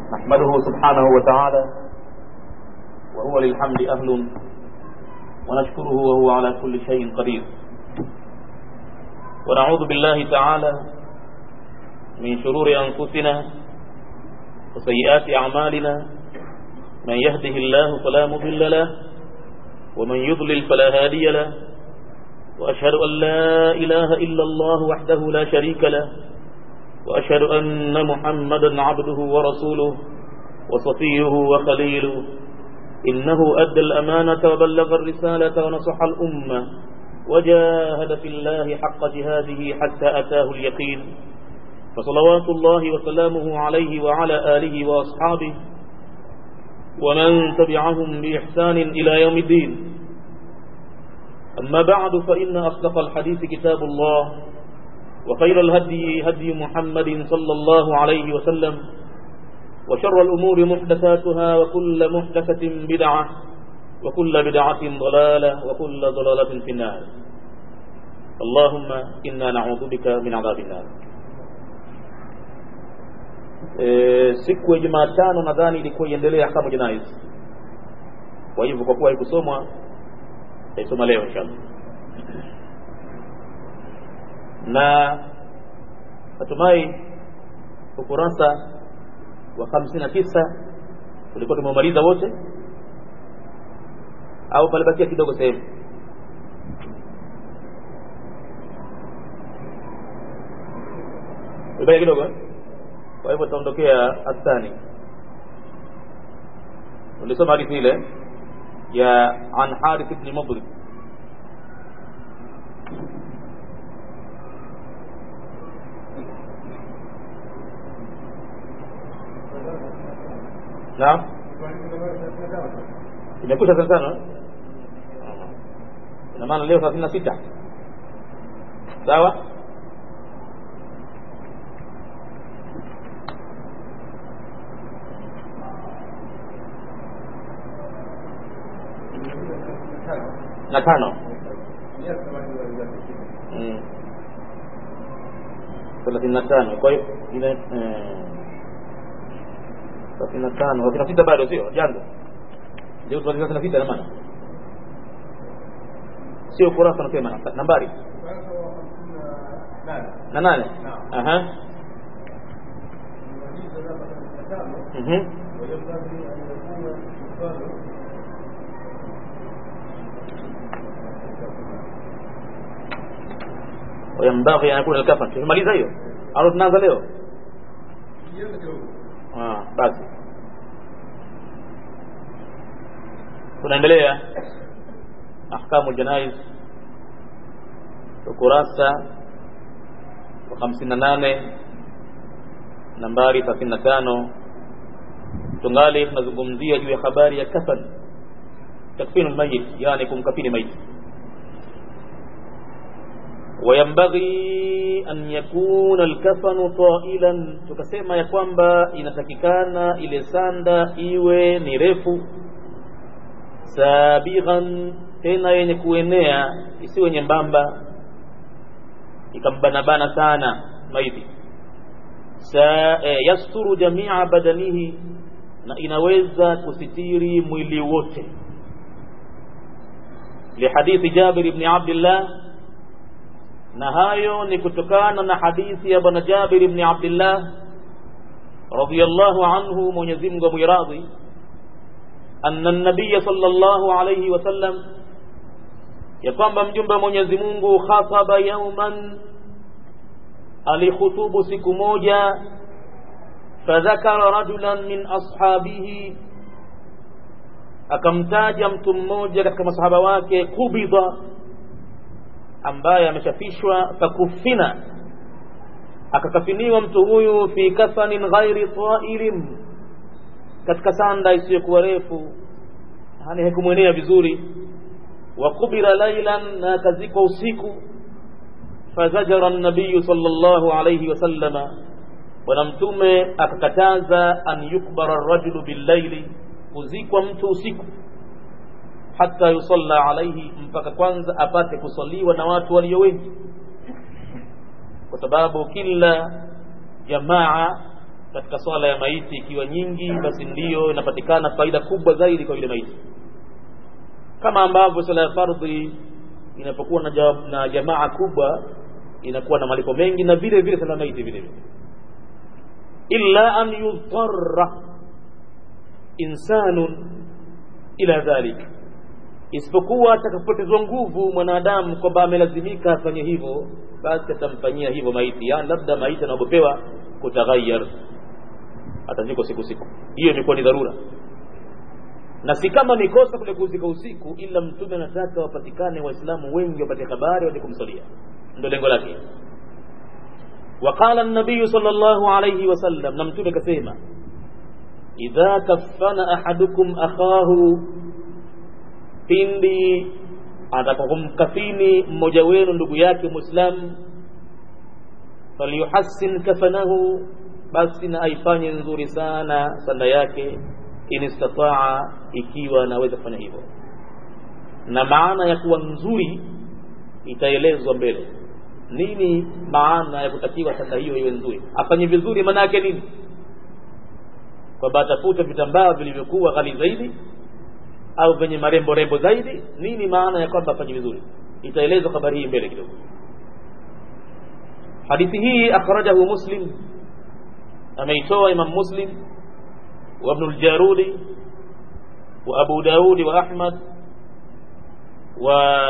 نحمده سبحانه وتعالى وهو للحمد أهل ونشكره وهو على كل شيء قدير ونعوذ بالله تعالى من شرور أنفسنا وسيئات أعمالنا من يهده الله فلا مضل له ومن يضلل فلا هادي له وأشهد أن لا إله إلا الله وحده لا شريك له وأشهد أن محمدا عبده ورسوله وصفيه وخليله إنه أدى الأمانة وبلغ الرسالة ونصح الأمة وجاهد في الله حق جهاده حتى أتاه اليقين فصلوات الله وسلامه عليه وعلى آله وأصحابه ومن تبعهم بإحسان إلى يوم الدين أما بعد فإن أصدق الحديث كتاب الله وخير الهدي هدي محمد صلى الله عليه وسلم وشر الأمور محدثاتها وكل محدثة بدعة وكل بدعة ضلالة وكل ضلالة في النار اللهم إنا نعوذ بك من عذاب النار e, siku ya Jumatano nadhani ilikuwa iendelea kama jinais. Kwa hivyo kwa kuwa haikusomwa taisoma leo inshallah, na natumai ukurasa wa hamsini na tisa tulikuwa tumemaliza wote au palibakia kidogo sehemu ibakia kidogo eh? kwa hivyo tutaondokea athani ulisoma hadithi ile ya an harith ibn mudrib naam imekwisha thelathini tano ina maana leo thelathini na sita sawa na tano thelathini na tano kwa hiyo thelathini na tano thelathini na sita bado sio janga ndio thelathini na sita na maana sio kurasa nasema nambari na nane aha mhm وينبغي أن يكون الكفن tumemaliza hiyo au tunaanza leo ah basi tunaendelea ahkamu janaiz ukurasa wa 58 nambari 35 tungali tunazungumzia juu ya habari ya kafan takfinu mayit yani kumkafini maiti وينبغي أن يكون الكفن طائلا tukasema ya kwamba inatakikana ile sanda iwe ni refu sabighan tena yenye kuenea isiwe nyembamba ikambanabana sana maiti sa e, yasturu jamia badanihi na inaweza kusitiri mwili wote lihadithi Jabir ibn Abdullah na hayo ni kutokana na hadithi ya bwana Jabir ibn Abdullah radhiyallahu anhu Mwenyezi Mungu amwiradhi anna an-nabiy sallallahu alayhi wasallam ya kwamba mjumbe wa Mwenyezi Mungu khataba yauman alikhutubu siku moja fadhakara rajulan min ashabihi akamtaja mtu mmoja katika masahaba wake kubidha ambaye ameshafishwa fakufina akakafiniwa mtu huyu fi kafanin ghairi tailin katika sanda isiyokuwa refu yani haikumwenea vizuri wa kubira lailan na akazikwa usiku fazajara nabiyu sallallahu alayhi wasallama bwana mtume akakataza an yukbara rajulu billaili kuzikwa mtu usiku hata yusalla alaihi mpaka kwanza apate kusaliwa na watu walio wengi kwa sababu kila jamaa katika swala ya maiti ikiwa nyingi basi ndiyo inapatikana faida kubwa zaidi kwa yule maiti kama ambavyo swala ya fardhi inapokuwa na, ja, na jamaa kubwa inakuwa na malipo mengi na vile vile swala ya maiti vile vile illa an yudhara insanun ila dhalik isipokuwa atakapotezwa nguvu mwanadamu kwamba amelazimika afanye hivyo basi atamfanyia hivyo maiti yani labda maiti anaogopewa kutaghayar atazikwa siku siku hiyo imekuwa ni dharura na si kama ni kosa kule kuzika usiku ila mtume anataka wapatikane waislamu wengi wapate habari waje kumsalia ndio lengo lake وقال النبي صلى الله عليه وسلم نمتون كسيما إذا كفن أحدكم أخاه pindi atakakumkafini mmoja wenu ndugu yake muislamu falyuhassin kafanahu basi na aifanye nzuri sana sanda yake in istataa ikiwa anaweza kufanya hivyo na maana ya kuwa nzuri itaelezwa mbele nini maana ya kutakiwa sanda hiyo iwe nzuri afanye vizuri maana yake nini kwamba atafute vitambaa vilivyokuwa ghali zaidi au vyenye marembo rembo zaidi nini maana ya kwamba afanye vizuri itaelezwa habari hii mbele kidogo hadithi hii akhrajahu muslim ameitoa imam muslim wa ibn al-jarudi wa abu daudi wa ahmad wa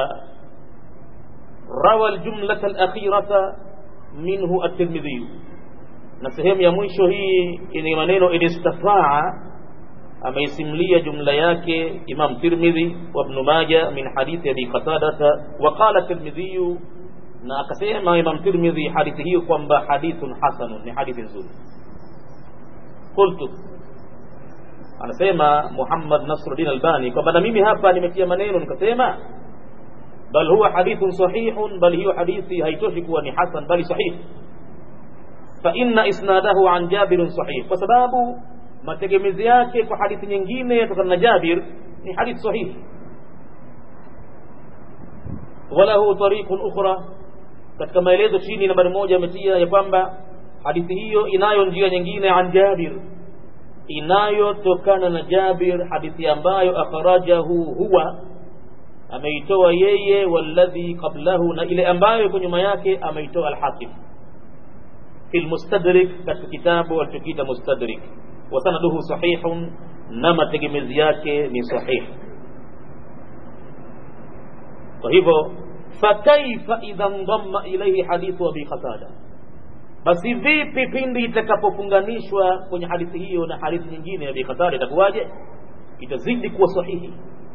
rawa al-jumlata al-akhirata minhu at-tirmidhi na sehemu ya mwisho hii ni maneno inistafaa ameisimlia jumla yake Imam Tirmidhi wa Ibn Majah min hadithi Abi Qatadata wa qala Tirmidhi na akasema Imam Tirmidhi hadithi hiyo kwamba hadithun hasanun ni hadithi nzuri qultu anasema Muhammad Nasruddin Albani kwamba na mimi hapa nimetia maneno nikasema bal huwa hadithun sahihun bal hiyo hadithi haitoshi kuwa ni hasan bali sahih fa inna isnadahu an Jabir sahih kwa sababu mategemezi yake kwa hadithi nyingine yatokana na Jabir ni hadithi sahihi walahu tariqun ukhra katika maelezo chini nambari moja ametia ya kwamba hadithi hiyo inayo njia nyingine an Jabir inayotokana na Jabir hadithi ambayo akhrajahu huwa ameitoa yeye walladhi qablahu na ile ambayo iko nyuma yake ameitoa al-Hakim fi al-Mustadrik katika kitabu alichokiita Mustadrik wasanaduhu sahihun na mategemezi yake ni sahihi kwa hivyo fakaifa idha ndamma ilaihi hadithu abi qatada basi vipi pindi itakapofunganishwa kwenye hadithi hiyo na hadithi nyingine ya abi qatada itakuwaje itazidi kuwa sahihi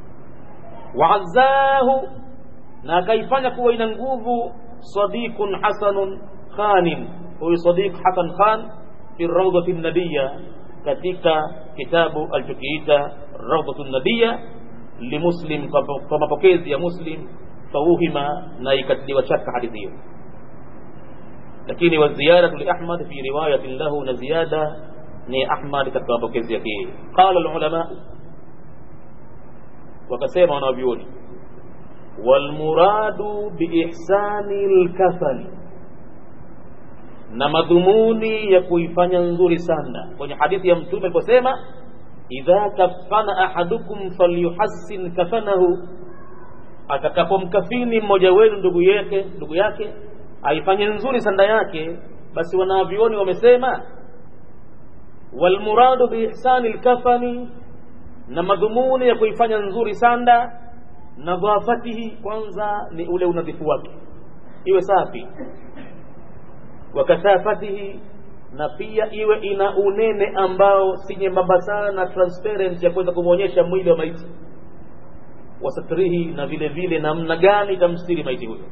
waazzahu na akaifanya kuwa ina nguvu sadiqun hasanun khanin huyu sadiq hasan khan fi rawdati nabiyya katika kitabu alichokiita rawdatu nabiyya limuslim kwa mapokezi ya muslim fauhima na ikatiliwa shaka hadithi hiyo lakini wa ziyadatu li ahmad fi riwayatin lahu na ziyada ni ahmad katika mapokezi yake qala alulama wakasema wanavyuoni walmuradu biihsani lkafani na madhumuni ya kuifanya nzuri sana kwenye hadithi ya mtume aliposema idha kafana ahadukum falyuhassin kafanahu atakapomkafini mmoja wenu ndugu yake ndugu yake aifanye nzuri sanda yake basi wanavyuoni wamesema walmuradu biihsani lkafani na madhumuni ya kuifanya nzuri sanda nadhafatihi kwanza ni ule unadhifu wake iwe safi wakasafatihi na pia iwe ina unene ambao si nyembamba sana transparent ya kuweza kumwonyesha mwili wa maiti wasatrihi na vile vile namna gani itamstiri maiti huyo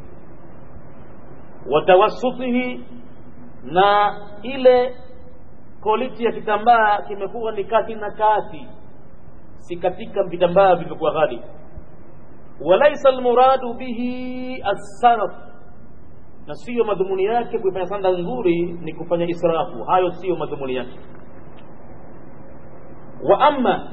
watawasutihi na ile quality ya kitambaa kimekuwa ni kati na kati si katika vitambaa vilivyokuwa ghali walaisa almuradu bihi assaraf na siyo madhumuni yake kuifanya sanda nzuri ni kufanya israfu hayo siyo madhumuni yake wa amma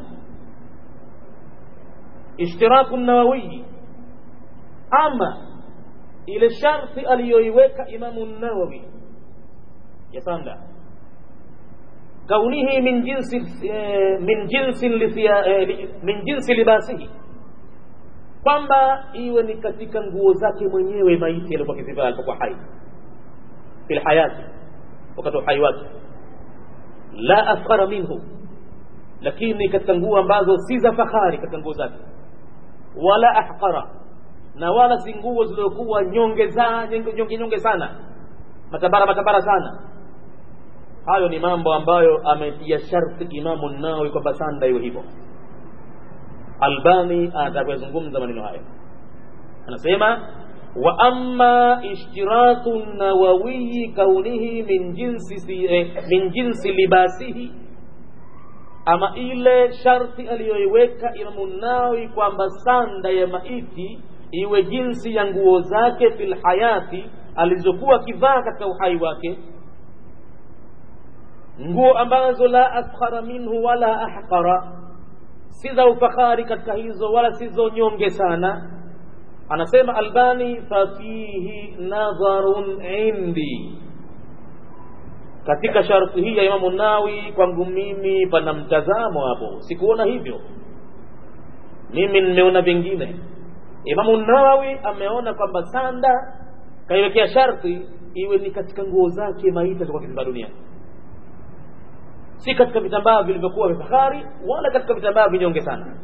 ishtiraku nawawiyi ama ile sharti aliyoiweka imamu nawawi ya sanda kaunihi min jinsi eh, min jinsi lithia, eh, min jinsi libasihi kwamba iwe ni katika nguo zake mwenyewe maiti alikuwa kizivaa alipokuwa hai fil hayati wakati uhai wake la afkhara minhu lakini katika nguo ambazo si za fahari katika nguo zake wala ahqara na wala si nguo zilizokuwa nyonge za nyonge nyonge sana matabara matabara sana hayo ni mambo ambayo ametia sharti imamu nawawi kwamba sanda iwe hivyo albani anataka kuyazungumza maneno hayo anasema wa amma ishtiratu nawawiyi kaunihi min jinsi eh, min jinsi libasihi ama ile sharti aliyoiweka imamu nawawi kwamba sanda ya maiti iwe jinsi ya nguo zake fil hayati alizokuwa akivaa katika uhai wake nguo ambazo la askhara minhu wala ahqara si za ufahari katika hizo wala sizo nyonge sana anasema albani fafihi nadharun indi katika sharti hii ya imamu nawi kwangu mimi pana mtazamo hapo sikuona hivyo mimi nimeona vingine imamu nawawi ameona kwamba sanda kaiwekea sharti iwe ni katika nguo zake maiti kwa kizimba dunia si katika vitambaa vilivyokuwa vya fahari wala katika vitambaa vinyonge sana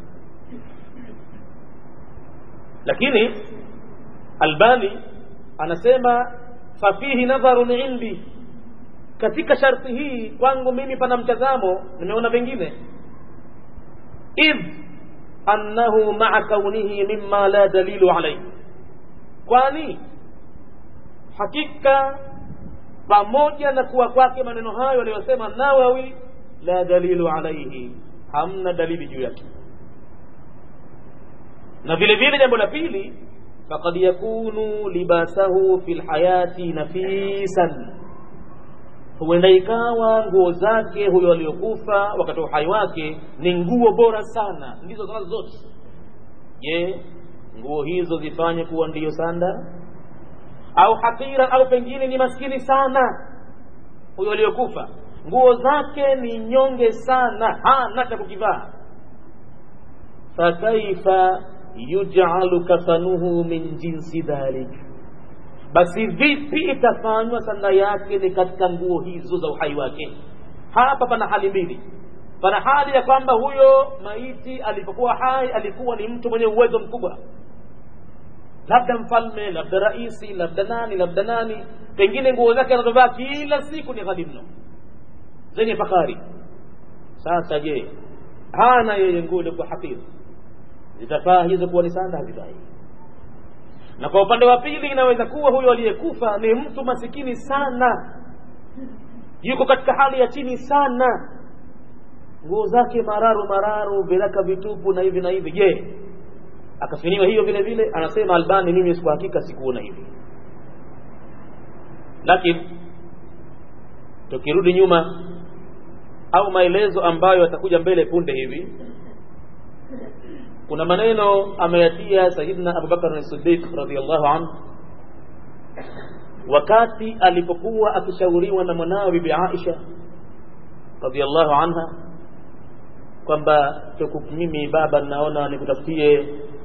lakini albani anasema fafihi nadharun indi katika sharti hii kwangu mimi pana mtazamo nimeona vingine idh annahu maa kaunihi mima la dalilu alaihi kwani hakika pamoja na kuwa kwake maneno hayo aliyosema nawawi la dalilu alaihi hamna dalili juu yake na vile vile jambo la pili fakad yakunu libasahu fi lhayati nafisan huenda ikawa nguo zake huyo aliyokufa wakati wa uhai wake ni nguo bora sana ndizo zanazo zote je nguo hizo zifanye kuwa ndiyo sanda au hakira au pengine ni maskini sana huyo aliyokufa nguo zake ni nyonge sana hana cha kukivaa fakaifa yujalu kafanuhu min jinsi dhalik basi vipi itafanywa sanda yake ni katika nguo hizo za uhai wake hapa pana hali mbili pana hali ya kwamba huyo maiti alipokuwa hai alikuwa ni mtu mwenye uwezo mkubwa labda mfalme labda raisi labda nani labda nani pengine nguo zake anazovaa kila siku ni ghali mno zenye fahari sasa je hana yeye nguo ilikuwa hafidhi zitafaa hizo kuwa ni sanda hazifai na kwa upande wa pili inaweza kuwa huyo aliyekufa ni mtu masikini sana yuko katika hali ya chini sana nguo zake mararu mararu viraka vitupu na hivi na hivi je akafiniwa hiyo vile vile anasema albani mimi siku hakika sikuona hivi lakini tukirudi nyuma au maelezo ambayo yatakuja mbele punde hivi kuna maneno ameyatia sayidina abubakar as-siddiq radhiyallahu anhu wakati alipokuwa akishauriwa na mwanawe bibi aisha radhiyallahu anha kwamba mimi baba naona nikutafutie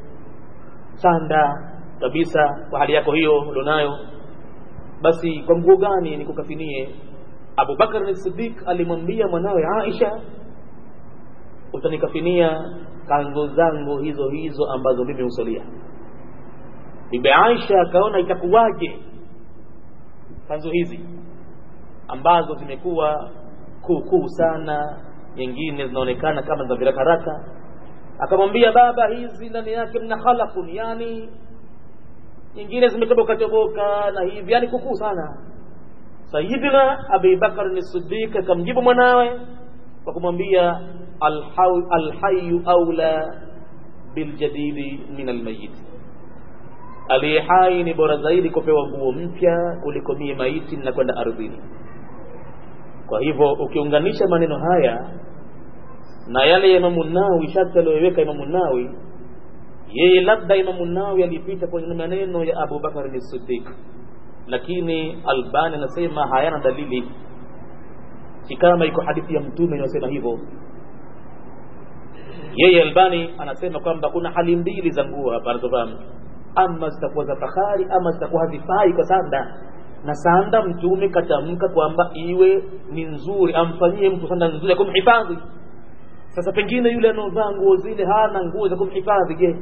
sanda kabisa kwa hali yako hiyo ulionayo basi kwa nguo gani nikukafinie Abu Bakar as-Siddiq alimwambia mwanawe Aisha utanikafinia kanzo zangu hizo hizo ambazo mimi husalia Bibi Aisha akaona itakuwaje kanzo hizi ambazo zimekuwa kuukuu sana nyingine zinaonekana kama za virakaraka akamwambia baba hizi ndani yake mna khalaqun yani nyingine zimetoboka toboka na hivi yani kukuu sana sayidina abi bakar ni siddiq akamjibu mwanawe kwa kumwambia alhayu aula biljadidi min almayit aliye hai ni bora zaidi kupewa nguo mpya kuliko mie maiti na kwenda ardhini kwa hivyo ukiunganisha maneno haya na yale ya Imamu Nawawi sharti aliyoweka Imamu Nawawi yeye labda Imamu Nawawi alipita kwenye maneno ya Abu Bakar ni Siddiq lakini Albani anasema hayana dalili si kama iko hadithi ya mtume inayosema hivyo yeye albani anasema kwamba kuna hali mbili za nguo hapa anazovaa mtu ama zitakuwa za fahari ama zitakuwa hazifai kwa sanda na sanda mtume katamka kwamba iwe ni nzuri amfanyie mtu sanda nzuri ya kumhifadhi sasa pengine yule anaovaa nguo zile hana nguo za kumhifadhi je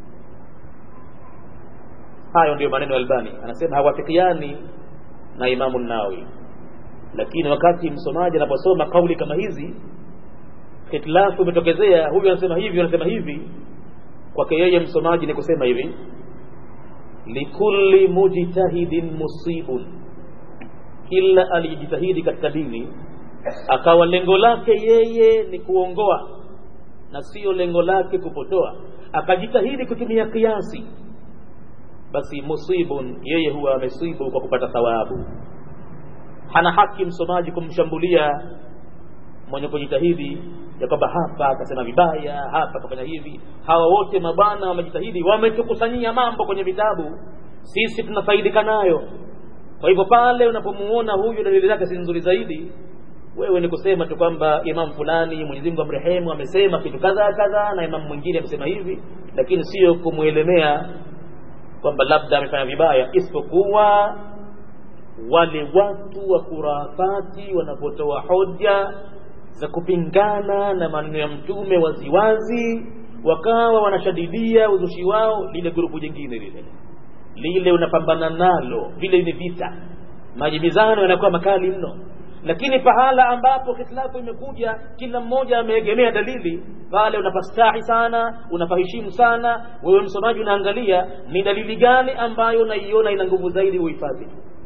hayo ndio maneno ya albani anasema hawafikiani na imamu nawawi lakini wakati msomaji anaposoma kauli kama hizi hitilafu imetokezea huyu anasema hivi anasema hivi kwake yeye msomaji ni kusema hivi likulli mujtahidin musibun kila alijitahidi katika dini akawa lengo lake yeye ni kuongoa na sio lengo lake kupotoa akajitahidi kutumia kiasi basi musibun yeye huwa amesibu kwa kupata thawabu hana haki msomaji kumshambulia mwenye kujitahidi ya kwamba hapa akasema vibaya hapa akafanya hivi hawa wote mabwana wamejitahidi wametukusanyia mambo kwenye vitabu sisi tunafaidika nayo kwa hivyo pale unapomuona huyu dalili zake si nzuri zaidi wewe ni kusema tu kwamba imam fulani Mwenyezi Mungu amrehemu amesema kitu kadha kadha na imam mwingine amesema hivi lakini sio kumwelemea kwamba labda amefanya vibaya isipokuwa wale watu wa kurafati wanapotoa hoja za kupingana na maneno ya mtume waziwazi wakawa wanashadidia uzushi wao lile grupu jingine lile lile unapambana nalo vile ni vita majibizano yanakuwa makali mno lakini pahala ambapo hitilafu imekuja kila mmoja ameegemea dalili pale unapastahi sana unapaheshimu sana wewe msomaji unaangalia ni dalili gani ambayo unaiona ina nguvu zaidi uhifadhi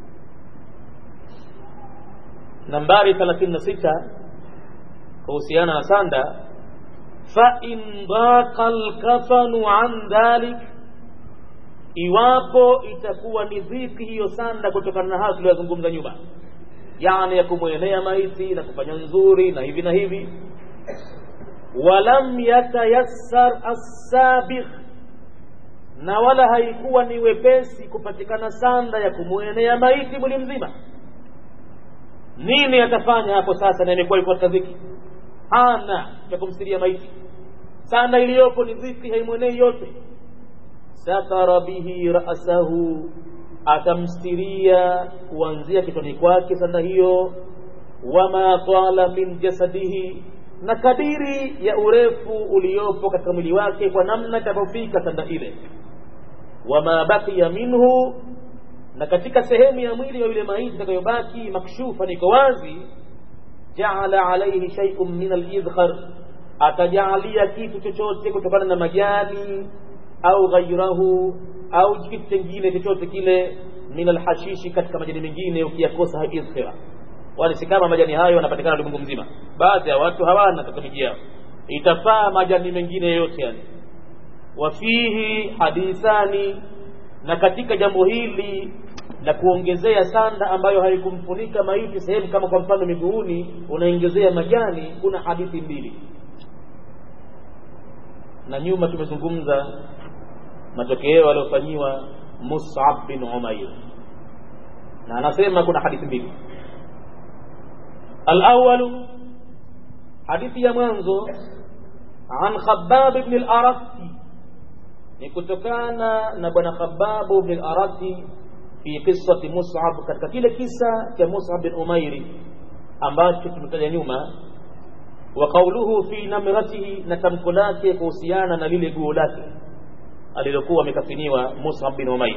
nambari 36 kuhusiana na sanda fa in daqa alkafanu an dhalik iwapo itakuwa ni dhiki hiyo sanda kutokana na hayo tuliyozungumza nyuma yani ya kumwenea maiti na kufanya nzuri na hivi na hivi walam yatayassar assabigh na wala haikuwa ni wepesi kupatikana sanda ya kumwenea maiti mwili mzima nini atafanya hapo sasa na imekuwa iko katika dhiki hana cha kumsiria maiti sanda iliyopo ni dhiki haimwenei yote satara bihi rasahu atamstiria kuanzia kichwani kwake sanda hiyo wama tala min jasadihi na kadiri ya urefu uliopo katika mwili wake kwa namna itakavyofika sanda ile wama baqiya minhu na katika sehemu ya mwili wa yule maiti itakayobaki makshufa niko wazi jaala alaihi shay'un min al-idkhar atajaalia kitu chochote kutokana na majani au ghairahu au kitu kingine chochote kile min alhashishi katika majani mengine ukiyakosa idkhira wala si kama majani hayo yanapatikana ulimwengu mzima baadhi ya watu hawana katika miji yao itafaa majani mengine yote yani wafihi hadithani na katika jambo hili la kuongezea sanda ambayo haikumfunika maiti sehemu kama kwa mfano miguuni unaongezea majani kuna hadithi mbili na nyuma tumezungumza matokeo aliyofanyiwa Mus'ab bin Umair na anasema kuna hadithi mbili al-awwal hadithi ya mwanzo an Khabbab ibn al-Arati ni kutokana na bwana Khabbab ibn al-Arati fi qissati Mus'ab katika kile kisa cha Mus'ab bin Umair ambacho tumetaja nyuma wa qawluhu fi namratihi na tamko lake kuhusiana na lile guo lake alilokuwa amekafiniwa Mus'ab bin Umair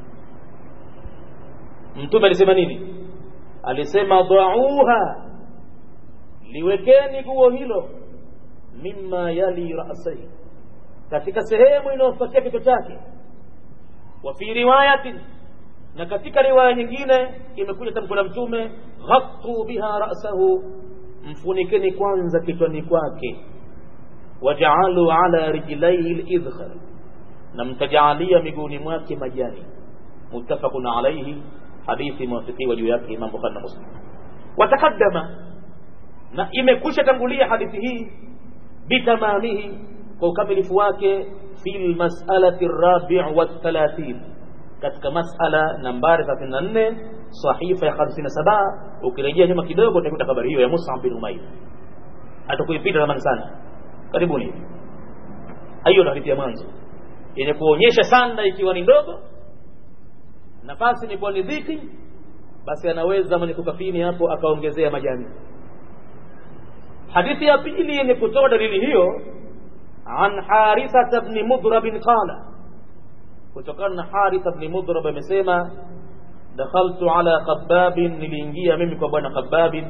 mtume alisema nini alisema dhauha liwekeni guo hilo mimma yali ra'sihi katika sehemu inayofuatia kichwa chake wa fi riwayatin na katika riwaya nyingine imekuja tamko la mtume ghattu biha ra'sahu mfunikeni kwanza kichwani kwake wajaalu ala rijlaihi al-idkhar na mtajaalia miguuni mwake majani muttafaqun alayhi hadithi muwafiqiwa juu yake Imam Bukhari na Muslim watakaddama na imekwisha tangulia hadithi hii bitamamihi kwa ukamilifu wake fi lmasalati rabi' wa 30 katika masala nambari 34 sahifa ya 57 ukirejea nyuma kidogo utakuta habari hiyo ya Mus'ab bin Umair hatakuipita zamani sana karibuni hiyo ndo hadithi ya mwanzo yenye kuonyesha sanda ikiwa ni ndogo nafasi imekuwa ni dhiki basi anaweza mwenye kukafini hapo akaongezea majani hadithi ya pili yenye kutoa dalili hiyo an harithata bni mudrabin qala kutokana na haritha bni mudrab amesema dakhaltu ala qababin niliingia mimi kwa bwana qababin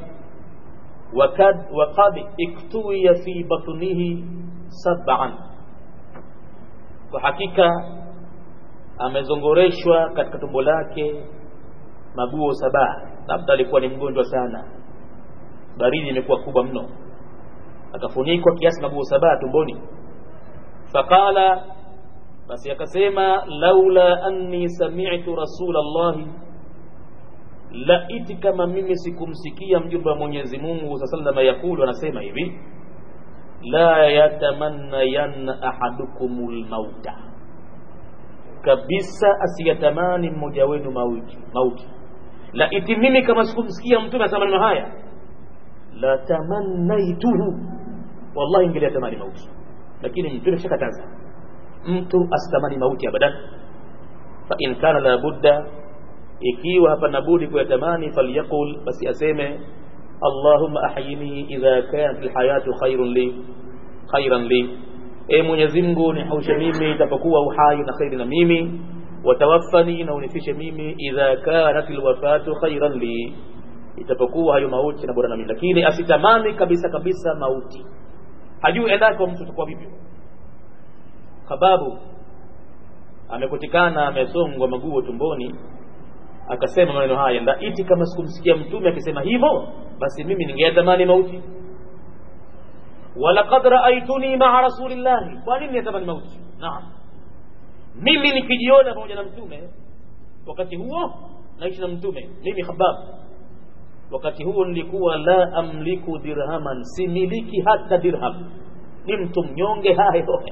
waqad iktuwiya fi batnihi sab'an kwa hakika amezongoreshwa katika tumbo lake maguo saba labda alikuwa ni mgonjwa sana baridi imekuwa kubwa mno akafunikwa kiasi maguo saba tumboni faqala basi akasema laula anni sami'tu rasulallahi laiti kama mimi sikumsikia mjumbe wa Mwenyezi Mungu sallallahu yakulu anasema hivi la yatamanna yanna ahadukumul mauta kabisa asiyatamani mmoja wenu mauti mauti laiti mimi kama sikumsikia mtume asema maneno haya la tamannaituhu wallahi ingeliyatamani mauti lakini mtume shakataza mtu asitamani mauti abadan fa in kana la budda ikiwa hapana budi kuyatamani falyaqul basi aseme allahumma ahyini idha kanat alhayatu khairun li khairan li e mwenyezi Mungu nihaushe mimi itapokuwa uhai na khairi na mimi watawaffani na unifishe mimi idha kanat alwafatu khairan li itapokuwa hayo mauti na bora na mimi lakini asitamani kabisa kabisa mauti hajui endako mtu atakuwa vipi sababu amekutikana amesongwa maguo tumboni akasema maneno haya laiti kama sikumsikia mtume akisema hivyo basi mimi ningeyatamani mauti walaqad raaituni maa rasulillahi kwa nini yatamani mauti naam mimi nikijiona pamoja na mtume wakati huo naishi na mtume mimi khabab wakati huo nilikuwa la amliku dirhaman similiki hata dirham ni mtu mnyonge hayo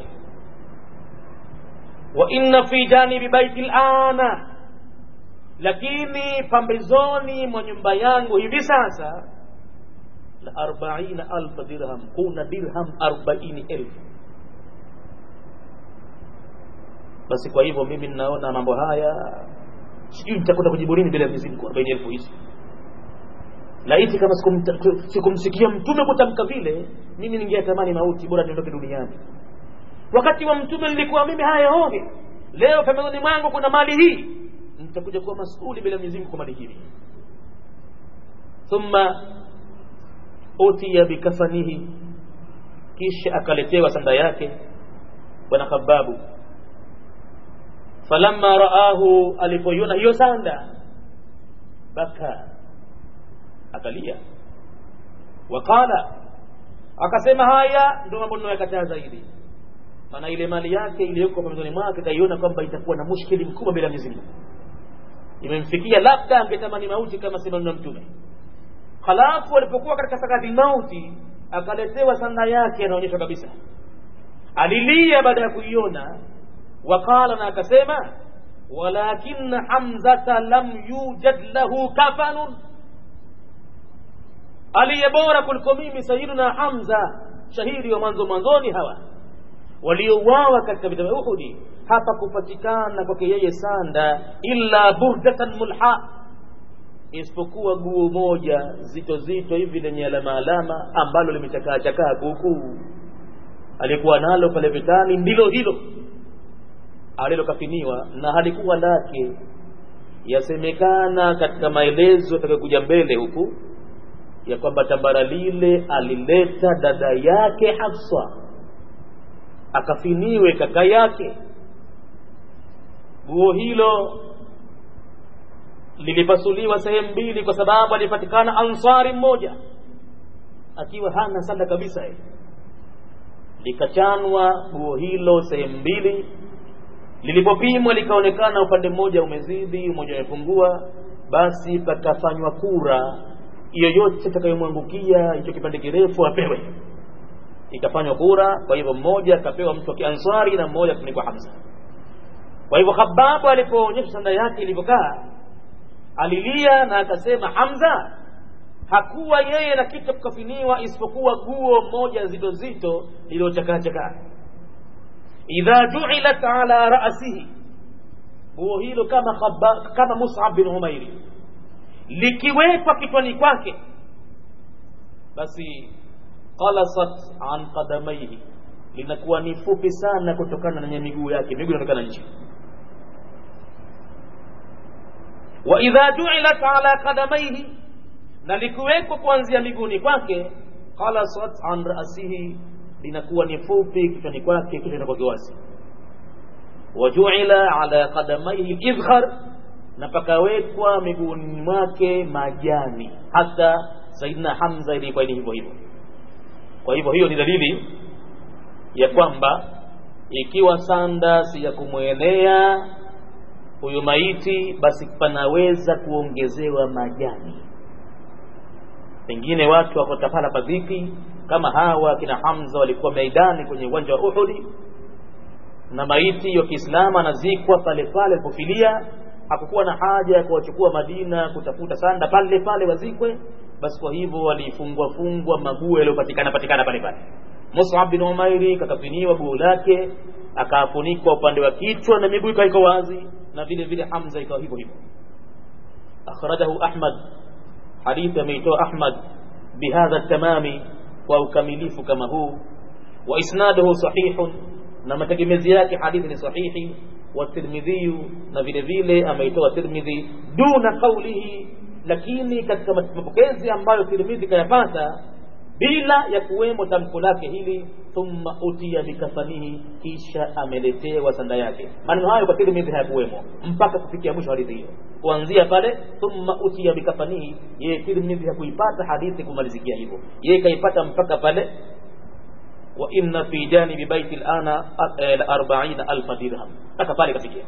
wa inna fi janibi baiti lana lakini pambezoni mwa nyumba yangu hivi sasa la arbaina alfa dirham kuna dirham arbaini elfu basi kwa hivyo mimi ninaona mambo haya sijui nitakwenda kujibu nini bila mizimu kwa arobaini elfu hizi laiti kama sikumsikia mtume kutamka vile mimi ningeyatamani mauti bora niondoke duniani wakati wa mtume nilikuwa mimi haya hohe leo pembezoni mwangu kuna mali hii nitakuja kuwa masuli bila mizimu kwa mali hii thumma utiya bikafanihi kisha akaletewa sanda yake bwana khababu falamma raahu alipoiona hiyo sanda baka akalia waqala akasema haya ndio mambo ninayokataa zaidi maana ile mali yake iliyoko pembezoni mwake kaiona kwamba itakuwa na mushkili mkubwa bila Mwenyezi Mungu imemfikia labda angetamani mauti kama sema na mtume halafu alipokuwa katika sakati mauti akaletewa sanda yake anaonyesha kabisa alilia baada ya kuiona wakala na akasema walakin hamzata lam yujad lahu kafanun aliye bora kuliko mimi sayiduna hamza shahidi wa mwanzo mwanzoni hawa waliouawa katika vita vya uhudi hapa kupatikana kwake yeye sanda illa burdatan mulha isipokuwa guo moja zito zito hivi lenye alama alama ambalo limechakaa chakaa kuukuu alikuwa nalo pale vitani ndilo hilo alilokafiniwa na halikuwa lake yasemekana katika maelezo yatakayokuja mbele huku ya kwamba tambara lile alileta dada yake Hafsa akafiniwe kaka yake guo hilo lilipasuliwa sehemu mbili kwa sababu alipatikana ansari mmoja akiwa hana sanda kabisa ye. likachanwa guo hilo sehemu mbili lilipopimwa likaonekana upande mmoja umezidi mmoja umepungua basi pakafanywa kura yoyote itakayomwangukia hicho kipande kirefu apewe ikafanywa kura kwa hivyo mmoja akapewa mtu wa kiansari na mmoja akafunikwa hamza kwa hivyo hababu alipoonyesha sanda yake ilivyokaa alilia na akasema hamza hakuwa yeye na kitu kukafiniwa isipokuwa guo moja zito zito lililochakaachakaa idha juilat ala rasihi guo hilo kama khaba, kama musab bin umairi likiwekwa kichwani kwake basi qalasat an qadamaihi linakuwa ni fupi sana kutokana na miguu yake miguu inaonekana nje wa idha juilat ala qadamaihi na likiwekwa kuanzia miguuni kwake qalasat an rasihi linakuwa ni fupi kichwani kwake kichwa kinakuwa kiwazi wajuila ala qadamaihi lidhhar na pakawekwa miguuni mwake majani hata saidina hamza ilikuwa ni hivyo hivyo kwa hivyo hiyo ni dalili ya kwamba ikiwa sanda si ya kumwenea huyu maiti basi panaweza kuongezewa majani pengine watu wako tapala padhiki kama hawa kina hamza walikuwa meidani kwenye uwanja wa uhudi na maiti ya kiislamu anazikwa pale pale alipofilia hakukuwa na haja ya kuwachukua madina kutafuta sanda pale pale wazikwe basi kwa hivyo walifungwa fungwa maguo yaliyopatikana patikana pale pale Mus'ab bin Umairi kakafiniwa guo lake akafunikwa upande wa kichwa na miguu ikawa wazi na vile vile Hamza ikawa hivyo hivyo akhrajahu Ahmad hadithi ameitoa Ahmad bihadha tamami kwa ukamilifu kama huu wa isnaduhu sahihun na mategemezi yake hadithi ni sahihi wa Tirmidhi na vile vile ameitoa Tirmidhi duna qawlihi lakini katika mapokezi ambayo Tirmidhi kayapata bila ya kuwemo tamko lake hili thumma utiya bikafanihi kisha ameletewa sanda yake maneno hayo kwa Tirmidhi hayakuwemo mpaka kufikia mwisho hadithi hiyo kuanzia pale thumma utiya bikafanihi yeye Tirmidhi hakuipata hadithi kumalizikia hivyo yeye kaipata mpaka pale wa inna fi janibi baiti alana la arba'ina alfa dirham mpaka pale kafikia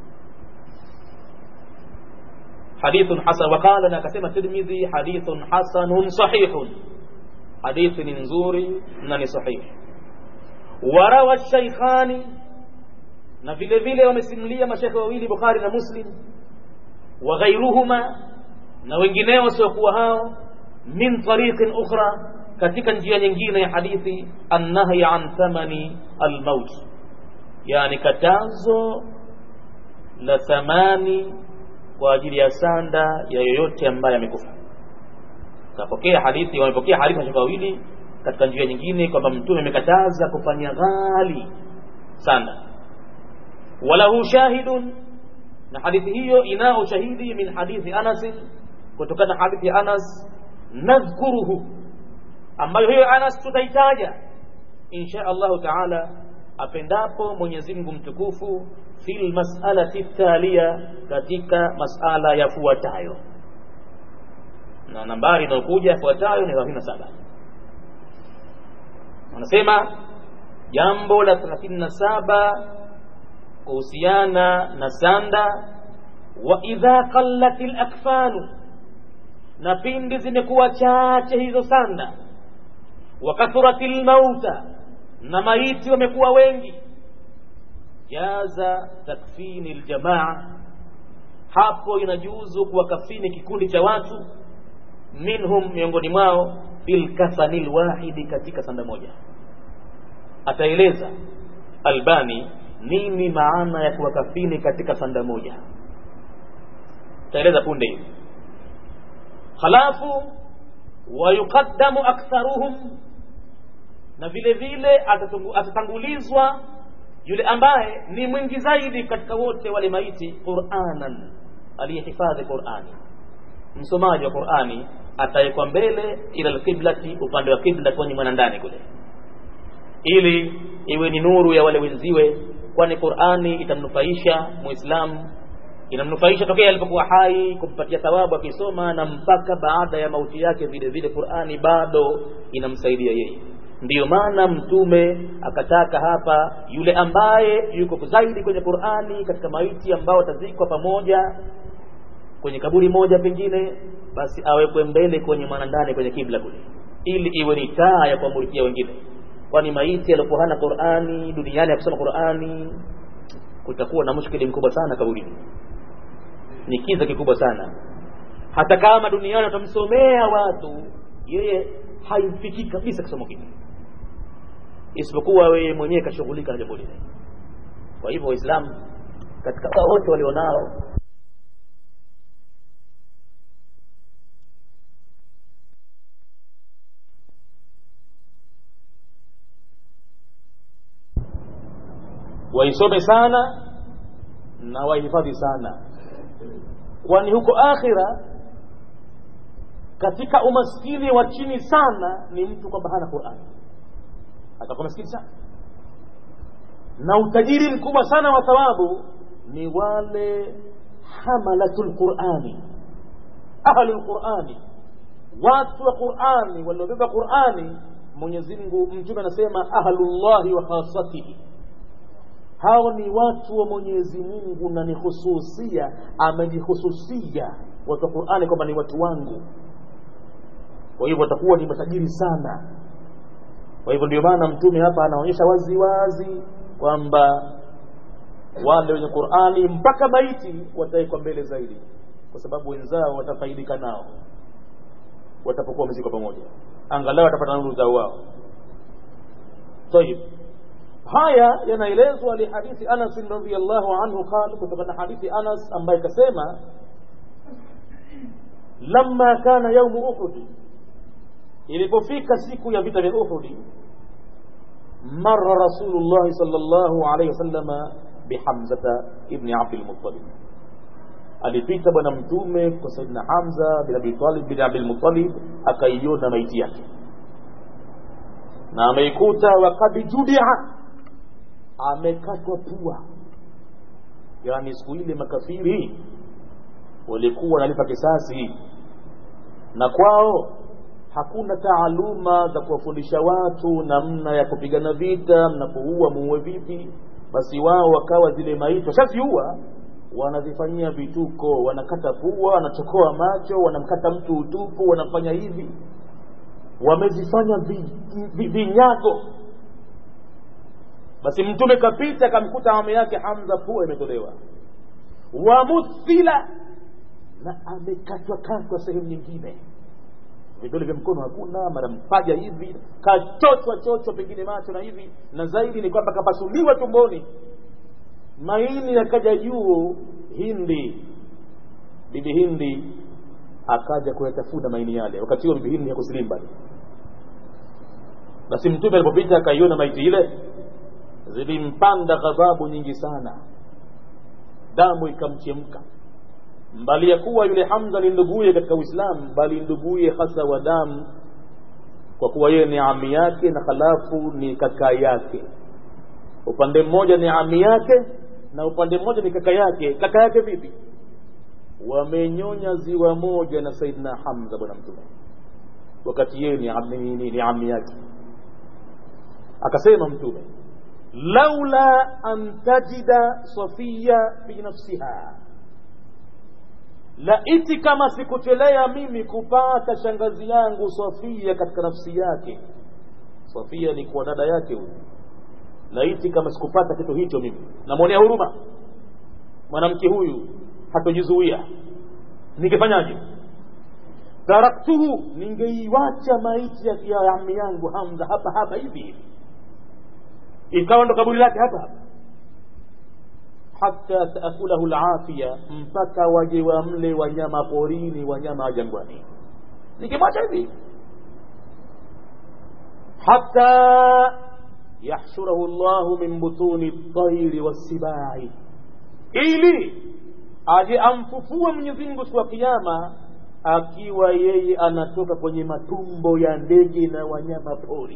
حديث حسن وقال انا كسمه الترمذي حديث حسن صحيح حديث نزوري نني صحيح وروى الشيخان na vile vile wamesimulia mashekhe wawili Bukhari na Muslim wa ghairuhuma na wengineo wasiokuwa hao min tariqin ukhra katika njia nyingine ya hadithi annahyi an thamani almaut yani katazo la thamani kwa ajili ya sanda ya yoyote ambaye amekufa kapokea hadithi wamepokea hadithi mashaka wawili katika njia nyingine kwamba mtume amekataza kufanya ghali sanda walahu shahidun na hadithi hiyo inao shahidi min hadithi Anas kutokana na hadithi ya Anas nadhkuruhu ambayo hiyo Anas tutaitaja insha Allahu taala apendapo Mwenyezi Mungu mtukufu fil mas'alati thalia katika masala yafuatayo na nambari inayokuja yafuatayo ni 37 wanasema jambo la 37 kuhusiana na sanda wa idha qallatil akfanu na pindi zimekuwa chache hizo sanda wa kathuratil mauta na maiti wamekuwa wengi jaza takfini aljamaa hapo inajuzu kuwakafini kikundi cha watu minhum miongoni mwao bilkafani lwahidi katika sanda moja ataeleza albani nini maana ya kuwakafini katika sanda moja ataeleza punde hivi halafu wayuqaddamu aktharuhum na vile vile atatangulizwa yule ambaye ni mwingi zaidi katika wote wale maiti quranan aliyehifadhi qurani msomaji wa qurani atawekwa mbele ila alqiblati upande wa qibla kwenye mwanandani kule ili iwe ni nuru ya wale wenziwe kwani qurani itamnufaisha muislamu inamnufaisha tokea alipokuwa hai kumpatia thawabu akisoma na mpaka baada ya mauti yake vile vile qurani bado inamsaidia yeye ndiyo maana mtume akataka hapa yule ambaye yuko zaidi kwenye qurani katika maiti ambao watazikwa pamoja kwenye kaburi moja pengine basi awekwe mbele kwenye mwanandani kwenye kibla kule ili iwe ni taa ya kuamurikia wengine kwani maiti aliyokuwa hana qurani duniani akusoma qurani kutakuwa na mushkili mkubwa sana kaburini ni kiza kikubwa sana hata kama duniani watamsomea watu yeye haimfikii kabisa kisomo kile isipokuwa wewe mwenyewe kashughulika na jambo lile kwa hivyo waislamu katika wote walionao waisome sana na wahifadhi sana kwani huko akhira katika umaskini wa chini sana ni mtu kwamba hana qurani atakuwa maskini sana na utajiri mkubwa sana wa thawabu ni wale hamalatu lqurani ahlu lqurani watu wa qurani waliobeba qurani mwenyezi mungu mtume anasema ahlullahi wa khasatihi hao ni watu wa mwenyezi mungu na ni hususia amejihususia watu wa qurani kwamba ni watu wangu kwa hivyo watakuwa ni matajiri sana kwa hivyo ndio maana mtume hapa anaonyesha wazi wazi kwamba wale wenye qurani mpaka maiti watawekwa mbele zaidi kwa sababu wenzao watafaidika nao watapokuwa wamezikwa pamoja angalau watapata nuru zao wao tayib haya yanaelezwa lihadithi anas radiallahu anhu qal kutokana na hadithi anas ambaye kasema lamma kana yaumu uhudi ilipofika siku ya vita vya uhudi mara rasulullahi sal llahu alaihi wasalama bihamzata ibni abdilmutalib alipita bwana mtume kwa saidina hamza bin abitalib bin abdilmutalib akaiona maiti yake na ameikuta wakad judia amekatwa pua yaani siku ile makafiri walikuwa wanalipa kisasi na kwao hakuna taaluma za kuwafundisha watu namna ya kupigana vita mnapoua muue vipi basi wao wakawa zile maiti washaziua wanazifanyia vituko wanakata pua wanachokoa macho wanamkata mtu utupu wanafanya hivi wamezifanya vinyago vi, vi basi mtume kapita akamkuta mama yake hamza pua imetolewa wamuthila na amekatwa katwa sehemu nyingine vidole vya mkono hakuna mara mpaja hivi kachochwa chochwa pengine macho na hivi na zaidi ni kwamba kapasuliwa tumboni maini yakaja juu hindi bibi hindi akaja kuyatafuna maini yale wakati huo bibi hindi hakusilimu bado basi mtume alipopita akaiona maiti ile zilimpanda ghadhabu nyingi sana damu ikamchemka mbali ya kuwa yule hamza ni nduguye katika uislamu bali nduguye hasa wa damu kwa kuwa yeye ni ami yake na halafu ni kaka yake upande mmoja ni ami yake na upande mmoja ni kaka yake kaka yake vipi wamenyonya ziwa moja na saidina hamza bwana mtume wakati yeye ni ami, ni, ni ami yake akasema mtume laula an tajida safiya fi nafsiha laiti kama sikuchelea mimi kupata shangazi yangu safia katika nafsi yake safia ni kuwa dada yake huyu laiti kama sikupata kitu hicho mimi namwonea huruma mwanamke huyu hatojizuia ningefanyaje taraktuhu ningeiwacha maiti ya ya ami yangu hamza hapa hapa hivi hivi ikawa ndo kaburi lake hapa hapa hata taakulahu lafiya mpaka waje wamle wanyama porini wanyama wa jangwani nikimwacha hivi hata yahshurahu llahu min butuni ltairi wassibai ili aje amfufue mwenyezi mungu siku ya kiama akiwa yeye anatoka kwenye matumbo ya ndege na wanyama pori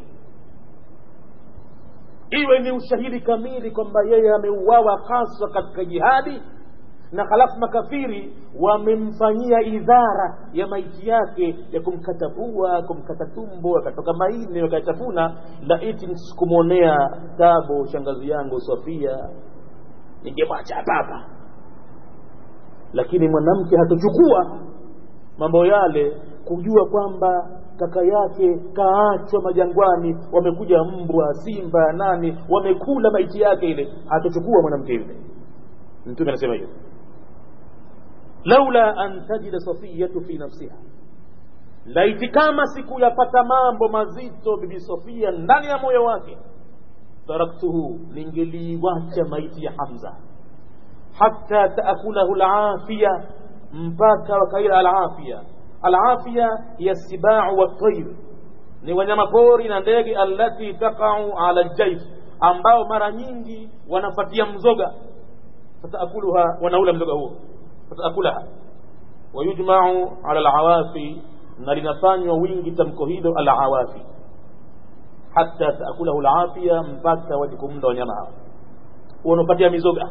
iwe ni ushahidi kamili kwamba yeye ameuawa haswa katika jihadi na halafu makafiri wamemfanyia idhara ya maiti yake ya kumkata pua kumkata tumbo akatoka maini wakatafuna laiti sikumwonea tabu shangazi yangu sofia ningemwacha hapapa lakini mwanamke hatochukua mambo yale kujua kwamba kaka yake kaachwa majangwani wamekuja mbwa simba nani wamekula maiti yake ile hatochukua mwanamke yule mtume anasema hivyo laula an tajida safiyatu fi nafsiha laiti kama sikuyapata mambo mazito bibi sofia ndani ya moyo wake taraktuhu ningeliiwacha maiti ya hamza hata taakulahu lafiya mpaka wakaila alafiya alafiya hiya sibau watair ni wanyama pori na ndege allati taqau ala ljaif ambao mara nyingi wanafatia mzoga fataakuluha wanaula mzoga huo fataakulaha wayujmau ala lawafi na linafanywa wingi tamko hilo alawafi hata taakulahu lafia mpaka waje kumda wanyama hao wanapatia mizoga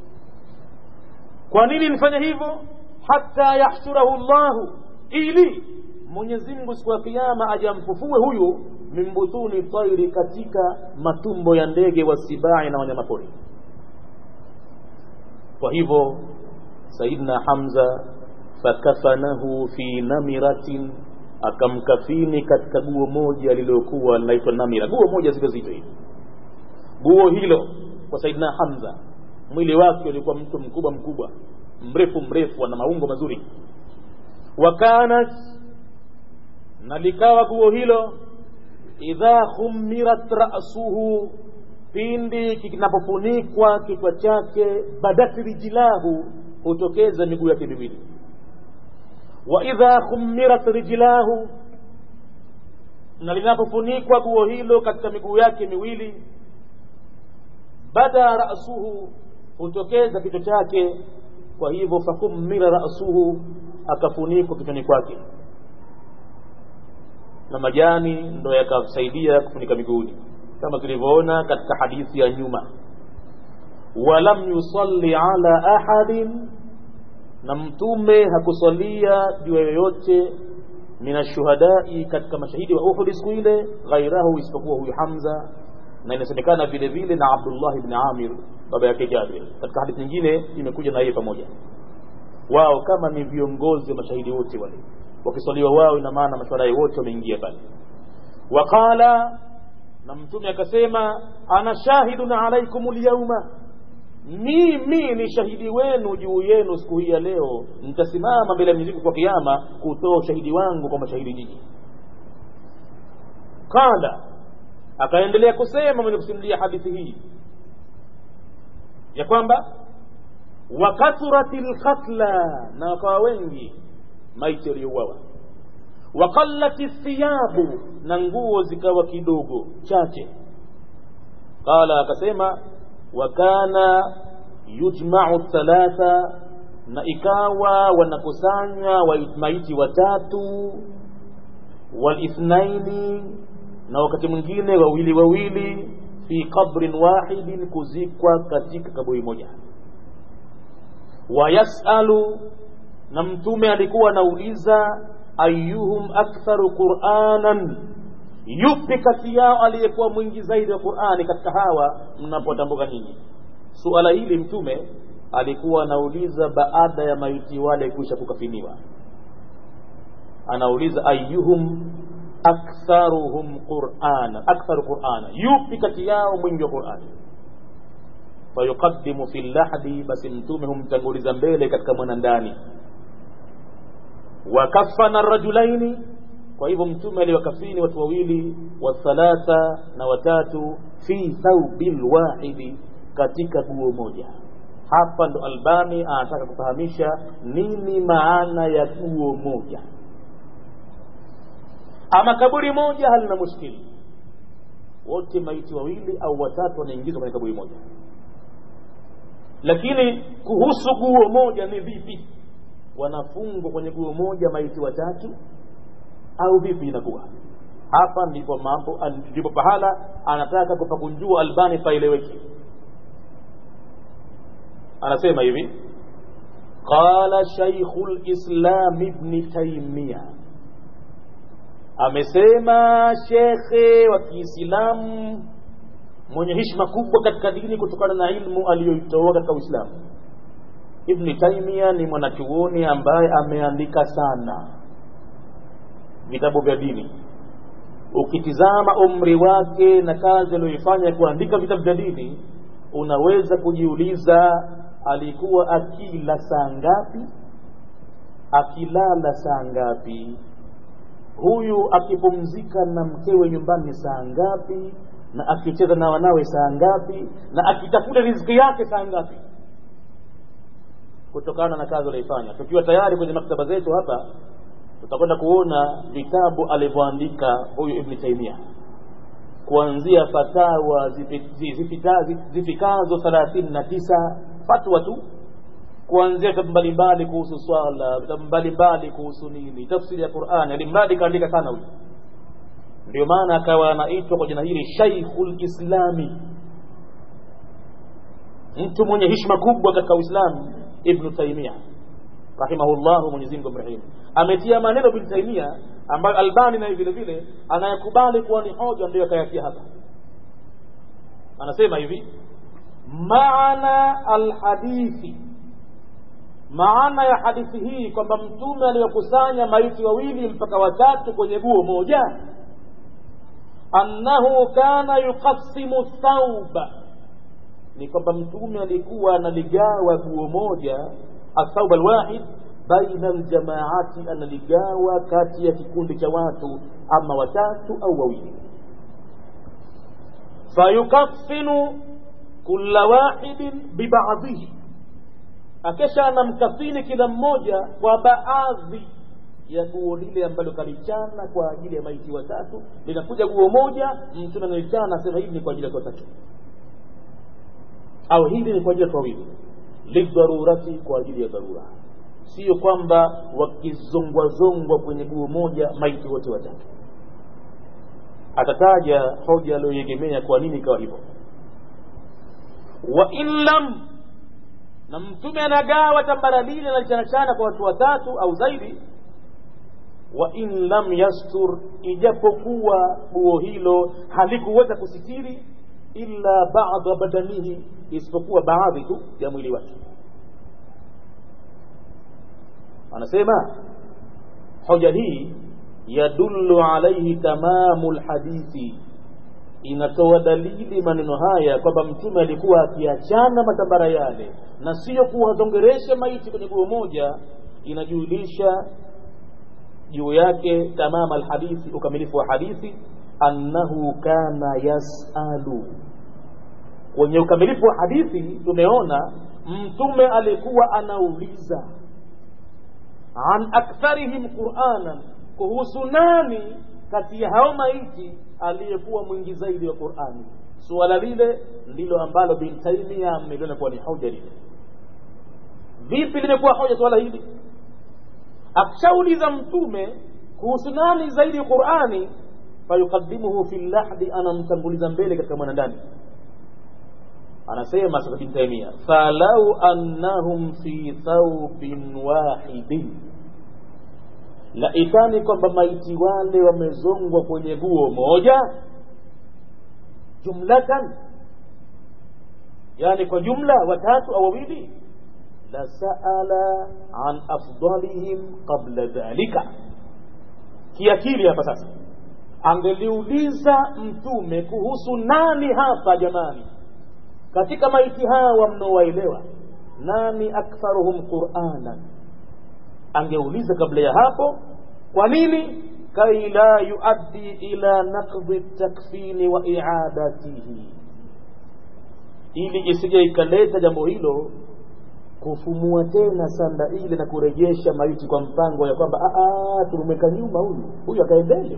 kwa nini nifanya hivyo hata yahshurahu llahu ili mwenyezi mungu siku ya kiama aje amfufue huyu min butuni tairi katika matumbo ya ndege wasibai na wanyamapori kwa hivyo sayidna hamza fakafanahu fi namiratin akamkafini katika guo moja lililokuwa linaitwa namira guo moja zile zito hivi guo hilo kwa saidina hamza mwili wake ulikuwa mtu mkubwa mkubwa mrefu mrefu ana maungo mazuri wakanat na likawa guo hilo idha khumirat rasuhu pindi kinapofunikwa kichwa chake badat rijlahu hutokeza miguu yake miwili wa idha khumirat rijlahu na linapofunikwa guo hilo katika miguu yake miwili bada rasuhu hutokeza kichwa chake kwa hivyo fakumira rasuhu akafunikwa kichwani kwake na majani ndo yakasaidia kufunika miguuni kama tulivyoona katika hadithi ya nyuma walam yusalli ala ahadin na mtume hakusalia juu yoyote min ashuhadai katika mashahidi wa uhudi siku ile ghairahu isipokuwa huyu hamza na inasemekana vile vile na abdullah ibn amir baba yake jabir katika hadithi nyingine imekuja na yeye pamoja wao kama ni viongozi wa mashahidi wote wale wakiswaliwa wao ina maana mashuhadai wote wameingia pale waqala na mtume akasema ana shahidun alaikum lyauma mimi ni shahidi wenu juu yenu siku hii ya leo nitasimama mbele ya Mwenyezi Mungu kwa kiyama kutoa ushahidi wangu kwa mashahidi nyinyi qala akaendelea kusema mwenye kusimulia hadithi hii ya kwamba wakathurat lkatla na wakawa wengi maiti waliouawa waqallat thiyabu na nguo zikawa kidogo chache qala akasema wakana yujmau thalatha na ikawa wanakusanywa maiti watatu walithnaini na wakati mwingine wawili wawili fi qabrin wahidin kuzikwa katika kaburi moja wayasalu na mtume alikuwa anauliza ayuhum aktharu quranan yupi kati yao aliyekuwa mwingi zaidi wa qurani katika hawa mnapotambuka nyinyi suala hili mtume alikuwa anauliza baada ya maiti wale kuisha kukafiniwa anauliza ayuhum aktharuhum qurana aktharu qurana yupi kati yao mwingi wa qurani fayuqaddimu fi llahdi basi mtume humtanguliza mbele katika mwanandani wakafana rajulaini kwa hivyo mtume aliwakafini watu wawili wathalatha na watatu fi thaubil wahidi katika guo moja hapa ndo albani anataka kufahamisha nini maana ya guo moja ama kaburi moja halina mushkili wote maiti wawili au watatu wanaingizwa kwenye kaburi moja lakini kuhusu guo moja ni vipi wanafungwa kwenye guo moja maiti watatu au vipi inakuwa hapa ndipo mambo ndipo pahala anataka kupakunjua albani paeleweke anasema hivi qala shaikhu lislam ibni taimia amesema shekhe wa kiislamu mwenye hishma kubwa katika dini kutokana na ilmu aliyoitoa katika uislamu ibni taimia ni mwanachuoni ambaye ameandika sana vitabu vya dini ukitizama umri wake na kazi aliyoifanya ya kuandika vitabu vya dini unaweza kujiuliza alikuwa akila saa ngapi akilala saa ngapi huyu akipumzika na mkewe nyumbani saa ngapi na akicheza na wanawe saa ngapi na akitafuta riziki yake saa ngapi kutokana na kazi aliyoifanya tukiwa tayari kwenye maktaba zetu hapa tutakwenda kuona vitabu alivyoandika huyu ibni taimia kuanzia fatawa zifikazo thelathini na tisa fatwa tu kuanzia vitabu mbalimbali kuhusu swala vitabu mbalimbali kuhusu nini tafsiri ya qurani alimradi kaandika sana huyu ndio maana akawa anaitwa kwa jina hili shaikhul islami mtu mwenye hishma kubwa katika uislamu ibnu taimia rahimahullahu mwenyezi mungu amrehemu ametia maneno ibnu taimia ambayo albani naye vile vile anayekubali kuwa ni hoja ndio akayatia hapa anasema hivi maana alhadithi maana ya hadithi hii kwamba mtume aliwakusanya maiti wawili mpaka watatu kwenye guo moja annahu kana yuqassimu thauba ni kwamba mtume alikuwa analigawa guo moja athauba alwahid baina aljamaati analigawa kati ya kikundi cha watu ama watatu au wawili fayukaffinu kula wahidin bibadhihi akesha anamkafini kila mmoja kwa baadhi ya guo lile ambalo kalichana kwa ajili ya maiti watatu linakuja guo moja mtume analichana anasema hili ni kwa ajili ya watatu au hili ni kwa ajili ya watu wawili lidharurati kwa ajili ya dharura sio kwamba wakizongwazongwa kwenye guo moja maiti wote watatu atataja hoja aliyoegemea kwa nini ikawa hivyo wa in lam na mtume anagawa tambara lile nalichanachana kwa watu watatu au zaidi wa in lam yastur ijapokuwa guo hilo halikuweza kusitiri illa bada badanihi isipokuwa baadhi tu ya mwili wake anasema hoja hii yadullu alaihi tamamu lhadithi inatoa dalili maneno haya kwamba mtume alikuwa akiachana matambara yale na sio kuwazongeresha maiti kwenye guo moja inajulisha juu yake tamama alhadithi ukamilifu wa hadithi annahu kana yasalu kwenye ukamilifu wa hadithi tumeona mtume alikuwa anauliza an aktharihim quranan kuhusu nani kati ya hao maiti aliyekuwa mwingi zaidi wa qurani suala lile ndilo ambalo bin taimia ameliona kuwa ni hoja lile vipi limekuwa hoja suala hili akishauliza mtume kuhusu nani zaidi ya qurani fayukadimuhu fi lahdi anamtanguliza mbele katika mwanandani anasema sasa bin taimia falau annahum fi thawbin wahidin laitani kwamba maiti wale wamezongwa kwenye guo moja jumlatan yani kwa jumla watatu au wawili lasaala an afdalihim qabla dhalika kiakili hapa sasa angeliuliza mtume kuhusu nani hapa jamani katika maiti hawa mnaowaelewa nani aktharuhum quranan angeuliza kabla ya hapo kwa nini kai la yuaddi ila naqdi takfini wa iadatihi ili isije ikaleta jambo hilo kufumua tena sanda ile na kurejesha maiti kwa mpango ya kwamba tumemweka nyuma huyu huyu akae mbele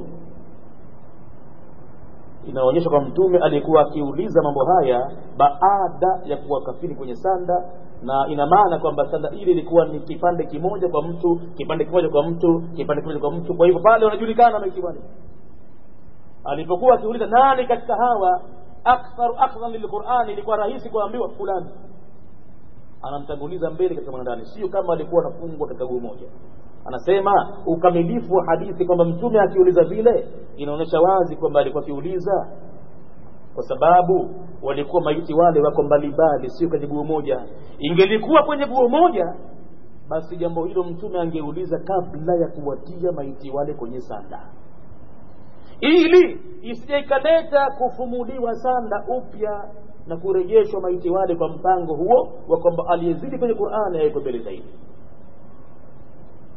inaonyesha kwa mtume alikuwa akiuliza mambo haya baada ya kuwakafini kwenye sanda na ina maana kwamba sanda ile ilikuwa ni kipande kimoja kwa mtu kipande kimoja kwa mtu kipande kimoja kwa mtu kwa hivyo pale unajulikana maiti bwana alipokuwa akiuliza nani katika hawa aktharu akhdhan lilqurani ilikuwa rahisi kuambiwa fulani anamtanguliza mbele katika mwanandani sio kama alikuwa anafungwa katika guu moja anasema ukamilifu wa hadithi kwamba mtume akiuliza vile inaonyesha wazi kwamba alikuwa akiuliza kwa sababu walikuwa maiti wale wako mbalimbali sio kwenye guo moja ingelikuwa kwenye guo moja basi jambo hilo mtume angeuliza kabla ya kuwatia maiti wale kwenye sanda ili isije ikaleta kufumuliwa sanda upya na kurejeshwa maiti wale kwa mpango huo wa kwamba aliyezidi kwenye qurani awekwe mbele zaidi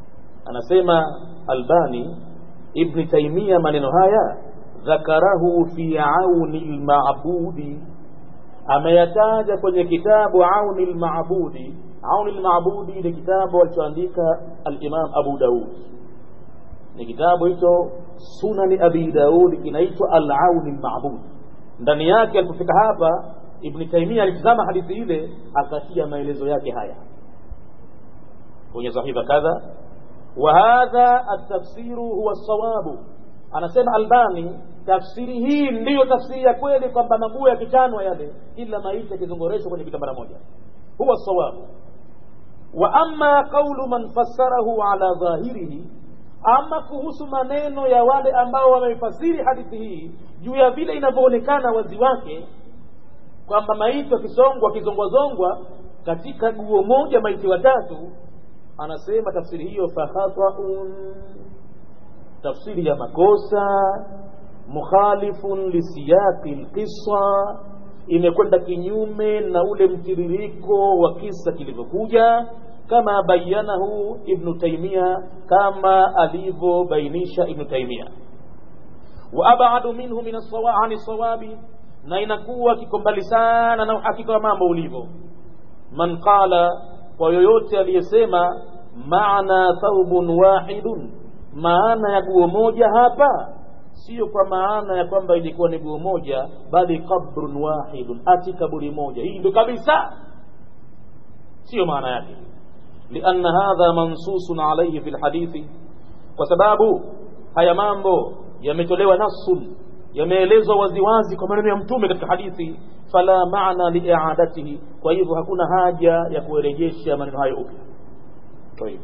anasema albani ibni taimia maneno haya dhakarahu fi auni lmabudi ameyataja kwenye kitabu auni lmabudi auni lmabudi ni kitabu alichoandika alimam abu daud ni kitabu hicho sunani abi daud kinaitwa alauni lmabud ndani yake alipofika hapa ibni taimia alitizama hadithi ile akatia maelezo yake haya kwenye sahifa kadha wa hadha atafsiru huwa sawabu anasema albani tafsiri hii ndiyo tafsiri ya kweli kwamba maguo yakichanwa yale kila maiti yakizongoreshwa kwenye kitambara moja huwa sawabu wa amma qaulu man fassarahu ala dhahirihi ama kuhusu maneno ya wale ambao wameifasiri hadithi hii juu ya vile inavyoonekana wazi wake kwamba maiti wakisongwa wakizongwazongwa katika guo moja maiti watatu anasema tafsiri hiyo fakhataun tafsiri ya makosa mukhalifun lisiyaqi lqisa imekwenda kinyume na ule mtiririko wa kisa kilivyokuja kama bayanahu ibnu taimia kama alivyobainisha ibnu taimia wa abadu minhu min ani sawabi na inakuwa kiko mbali sana na uhakika wa mambo ulivyo man qala kwa yoyote aliyesema maana thawbun wahidun maana ya guo moja hapa sio kwa maana ya kwamba ilikuwa ni guo moja bali qabrun wahidun ati kaburi moja hii ndio kabisa sio maana yake lianna hadha mansusun alayhi fi lhadithi kwa sababu haya mambo yametolewa nasun yameelezwa waziwazi kwa maneno ya mtume katika hadithi fala maana liiadatihi kwa hivyo hakuna haja ya kurejesha maneno hayo upya طيب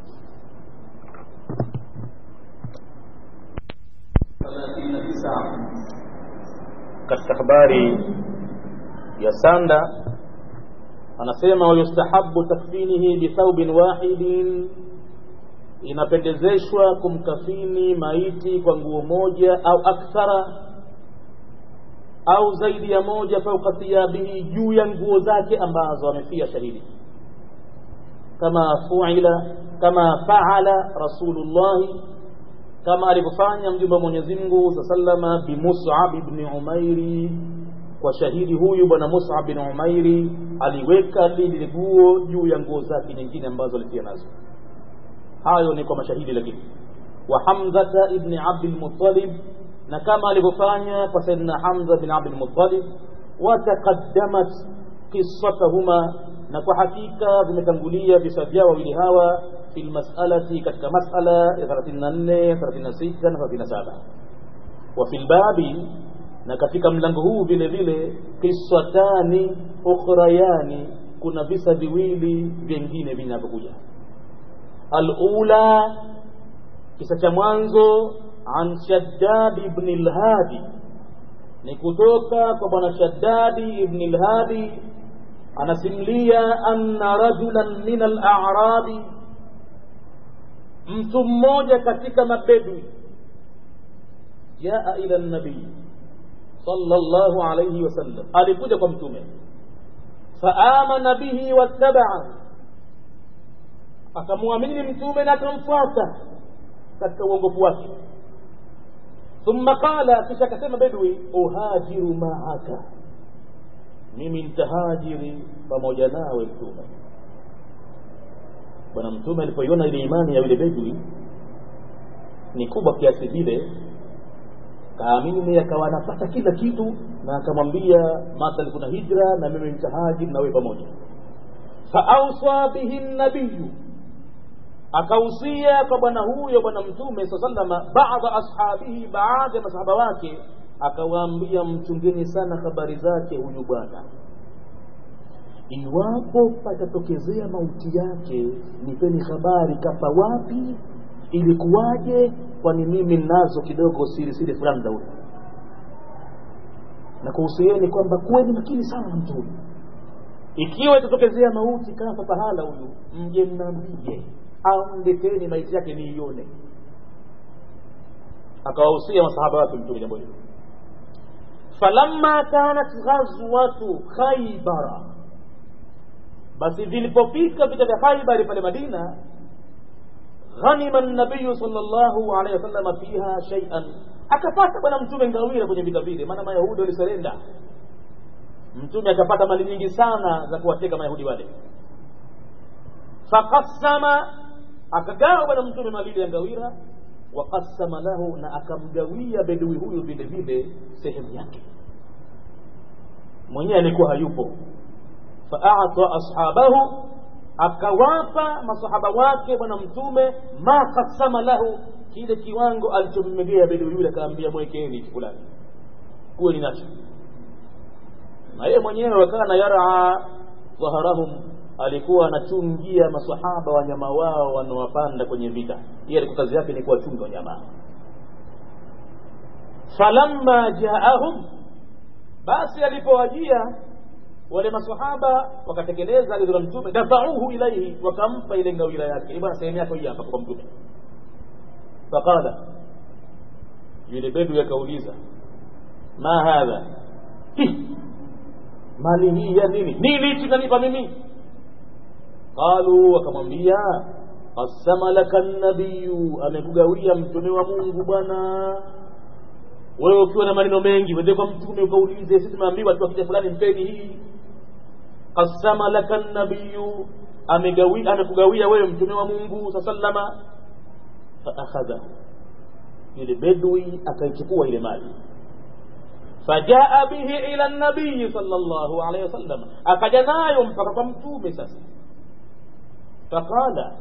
katika habari ya sanda anasema wayustahabu takfinihi bithaubin wahidin inapendezeshwa kumkafini maiti kwa nguo moja au akthara au zaidi ya moja fauka thiyabihi juu ya nguo zake ambazo amefia shahidi kama fuila kama faala rasulullahi kama alivyofanya mjumbe wa Mwenyezi Mungu sallama bi Mus'ab ibn Umairi kwa shahidi huyu bwana Mus'ab bin Umairi aliweka lile guo juu ya nguo zake nyingine ambazo alifia nazo hayo ni kwa mashahidi lakini wa Hamzata ibn Abdul Muttalib na kama alivyofanya kwa Sayyidina Hamza bin Abdul Muttalib wataqaddamat qissatuhuma na kwa hakika vimetangulia visa vyao wawili hawa fi lmasalati katika masala ya 34 36 na 37 wa fi lbabi na katika mlango huu vile vile qissatani ukhrayani kuna visa viwili vingine vinavyokuja alula kisa cha mwanzo an shaddad ibn lhadi ni kutoka kwa bwana shaddadi ibn lhadi anasimulia anna rajulan min al-a'rabi mtu mmoja katika mabedwi jaa ila nabii sallallahu alayhi wasallam alikuja kwa mtume faamana bihi wattabaa akamwamini mtume na akamfuata katika uongofu wake thumma qala kisha akasema bedwi uhajiru maaka mimi nitahajiri pamoja nawe mtume bwana mtume alipoiona ile imani ya yule bedwi ni kubwa kiasi vile kaamini akawa anapata kila kitu na akamwambia mathalan kuna hijra na mimi nitahajiri na wewe pamoja faausa bihi nabiyu akahusia kwa bwana huyo bwana mtume saa salama baadha ashabihi baadhi ya masahaba wake akawaambia mchungeni sana habari zake huyu bwana iwapo patatokezea mauti yake nipeni habari kafa wapi ilikuwaje kwani mimi nazo kidogo siri siri fulani za huyu na kuhusieni kwamba kuweni makini sana na mtume ikiwa itatokezea mauti kafa pahala huyu mje mnambie au mleteni maiti yake niione akawahusia masahaba wake mtume jambo hilo falamma kanat ghazwatu khaybara basi vilipofika vita vya khaibari pale madina ghanima nabiyu sallallahu alaihi wasallam fiha shay'an akapata bwana mtume ngawira kwenye vita vile maana mayahudi waliserenda mtume akapata mali nyingi sana za kuwateka mayahudi wale faqassama akagawa bwana mtume mali ya ngawira waqassama lahu na akamgawia bedui huyu vile vile sehemu yake mwenyewe alikuwa hayupo faata ashabahu akawapa masahaba wake bwana mtume ma kasama lahu kile kiwango alichommegea bedui yule akaambia mwekeni fulani kuwe ni nacho na yeye mwenyewe wakana yaraa dhaharahum alikuwa anachungia masahaba wanyama wao wanaowapanda kwenye vita yeye alikuwa kazi yake ni kuwachunga wanyama falamma jaahum basi alipowajia wale masahaba wakatekeleza agizo la mtume dafauhu ilaihi wakampa ile ngawira yake bwana sehemu yako hii hapa kwa mtume faqala yule bedu akauliza ma hadha mali hii ya nini nini hichi nanipa mimi qalu wakamwambia qasama laka nabiyu amekugawia mtume wa mungu bwana wewe ukiwa na maneno mengi wende kwa mtume ukaulize sisi tumeambiwa tu akija fulani mpeni hii qasama laka nabiyu amegawia amekugawia wewe mtume wa mungu saa sallama faakhadhahu yule bedwi akaichukua ile mali fajaa bihi ila nabiyi sallallahu alaihi wasallam akaja nayo mpaka kwa mtume sasa faqala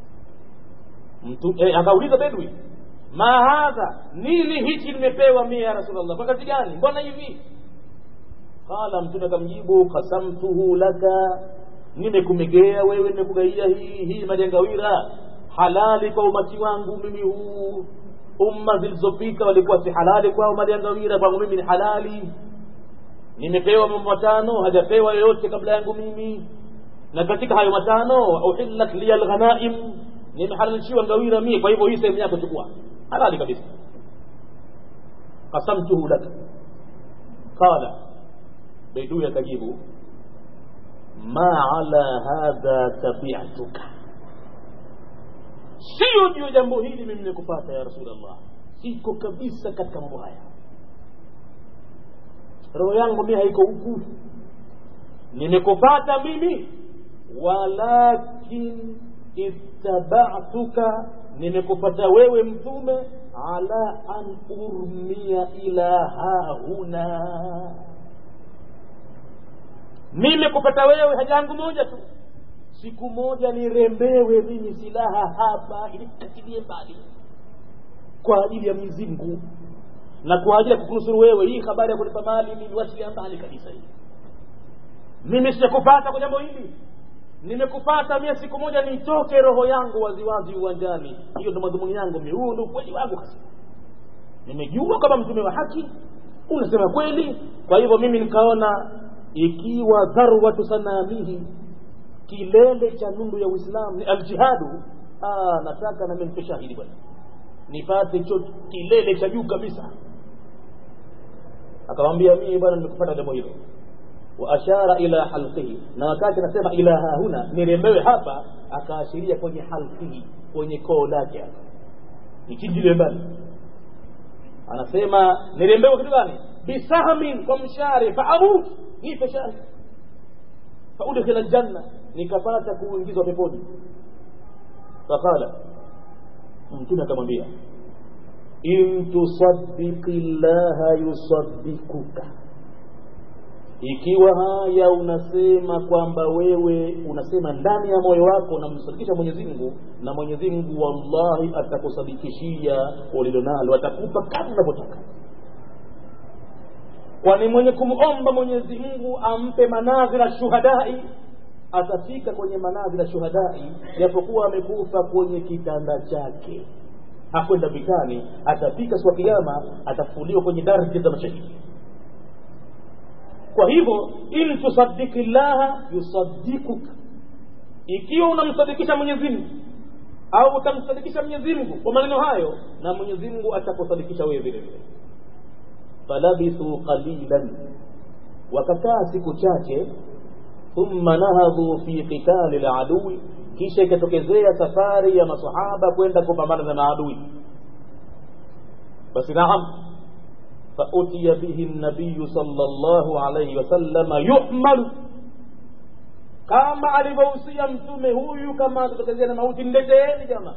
eh, akauliza bedwi ma hadha nini hichi nimepewa mie ya rasulllah kwa kazi gani mbona hivi qala mtume akamjibu qasamtuhu laka nimekumegea wewe nimekugaia hii hii majangawira halali kwa umati wangu mimi huu umma zilizopita walikuwa si halali kwao mali ya ngawira kwangu mimi ni halali nimepewa mambo matano hajapewa yoyote kabla yangu mimi na katika hayo matano uhillat liya lghanaim nimehalalishiwa ngawira mie kwa hivyo hii sehemu yako chukua halali kabisa qasamtuhu laka qala beidui akajibu ma ala hadha tabiatuka sio juu ya jambo hili mimi nikupata ya rasulllah siko kabisa katika mambo haya roho yangu mi haiko huku nimekupata mimi walakin ittabatuka nimekupata wewe mtume ala an urmia ila hahuna nimekupata wewe haja yangu moja tu siku moja nirembewe mimi silaha hapa ili katilie mbali kwa ajili ya Mwenyezi Mungu na kwa ajili ya kukunusuru wewe hii habari ya kulipa mali niliwachilia mbali kabisa hii mimi sijakupata kwa jambo hili nimekupata mie siku moja nitoke roho yangu waziwazi uwanjani hiyo ndo madhumuni yangu mi huu ndo ukweli wangu hasa nimejua kama mtume wa haki unasema kweli kwa hivyo mimi nikaona ikiwa dharwatu sanamihi kilele cha nundu ya uislamu ni aljihadu ah, nataka nami nipe shahidi bwana nipate cho kilele cha juu kabisa akamwambia mimi bwana nimekupata jambo hilo wa ashara ila halqihi na wakati anasema ila hahuna nirembewe hapa akaashiria kwenye halqihi kwenye koo lake hapa nichinjile mbali anasema nirembewe kitu gani bisahmin kwa mshare faamut nipe shari faudkhila aljanna nikapata kuingizwa peponi faqala mtume akamwambia in tusaddiqi llaha yusaddikuka ikiwa haya unasema kwamba wewe unasema ndani ya moyo wako unamsadikisha Mwenyezi Mungu na Mwenyezi Mungu wallahi atakusadikishia ulilonalo atakupa kama unavyotaka kwani mwenye kumomba Mwenyezi Mungu ampe manazila shuhadai atafika kwenye manazila shuhadai japokuwa amekufa kwenye kitanda chake hakwenda vitani atafika siku ya kiyama atafufuliwa kwenye daraja za mashahidi kwa hivyo in tusadiki llaha yusadikuka ikiwa unamsadikisha Mwenyezi Mungu au utamsadikisha Mwenyezi Mungu kwa maneno hayo na Mwenyezi Mungu atakusadikisha wewe vile vile falabithu qalilan wakakaa siku chache thumma nahadhu fi qitali ladui kisha ikatokezea safari ya masahaba kwenda kupambana na maadui basi naam fautiya bihi nabiyu sallallahu alayhi wasallama yuhmalu kama alivyohusia mtume huyu kama atatokezea na mauti mleteeni jamaa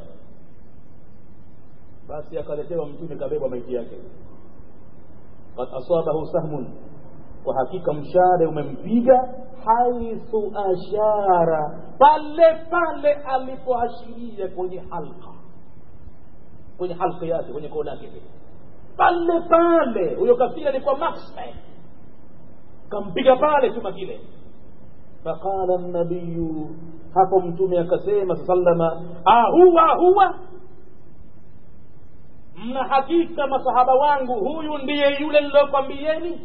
basi akaletewa mtume kabebwa maiti yake kad asabahu sahmun kwa hakika mshare umempiga haithu ashara pale pale alipoashiria kwenye halka kwenye halka yake kwenye kona yake pale pale huyo kafiri alikuwa maxman kampiga pale chuma kile faqala nabiyu hapo mtume akasema sallama ahuwa huwa mna hakika masahaba wangu huyu ndiye yule nilokwambieni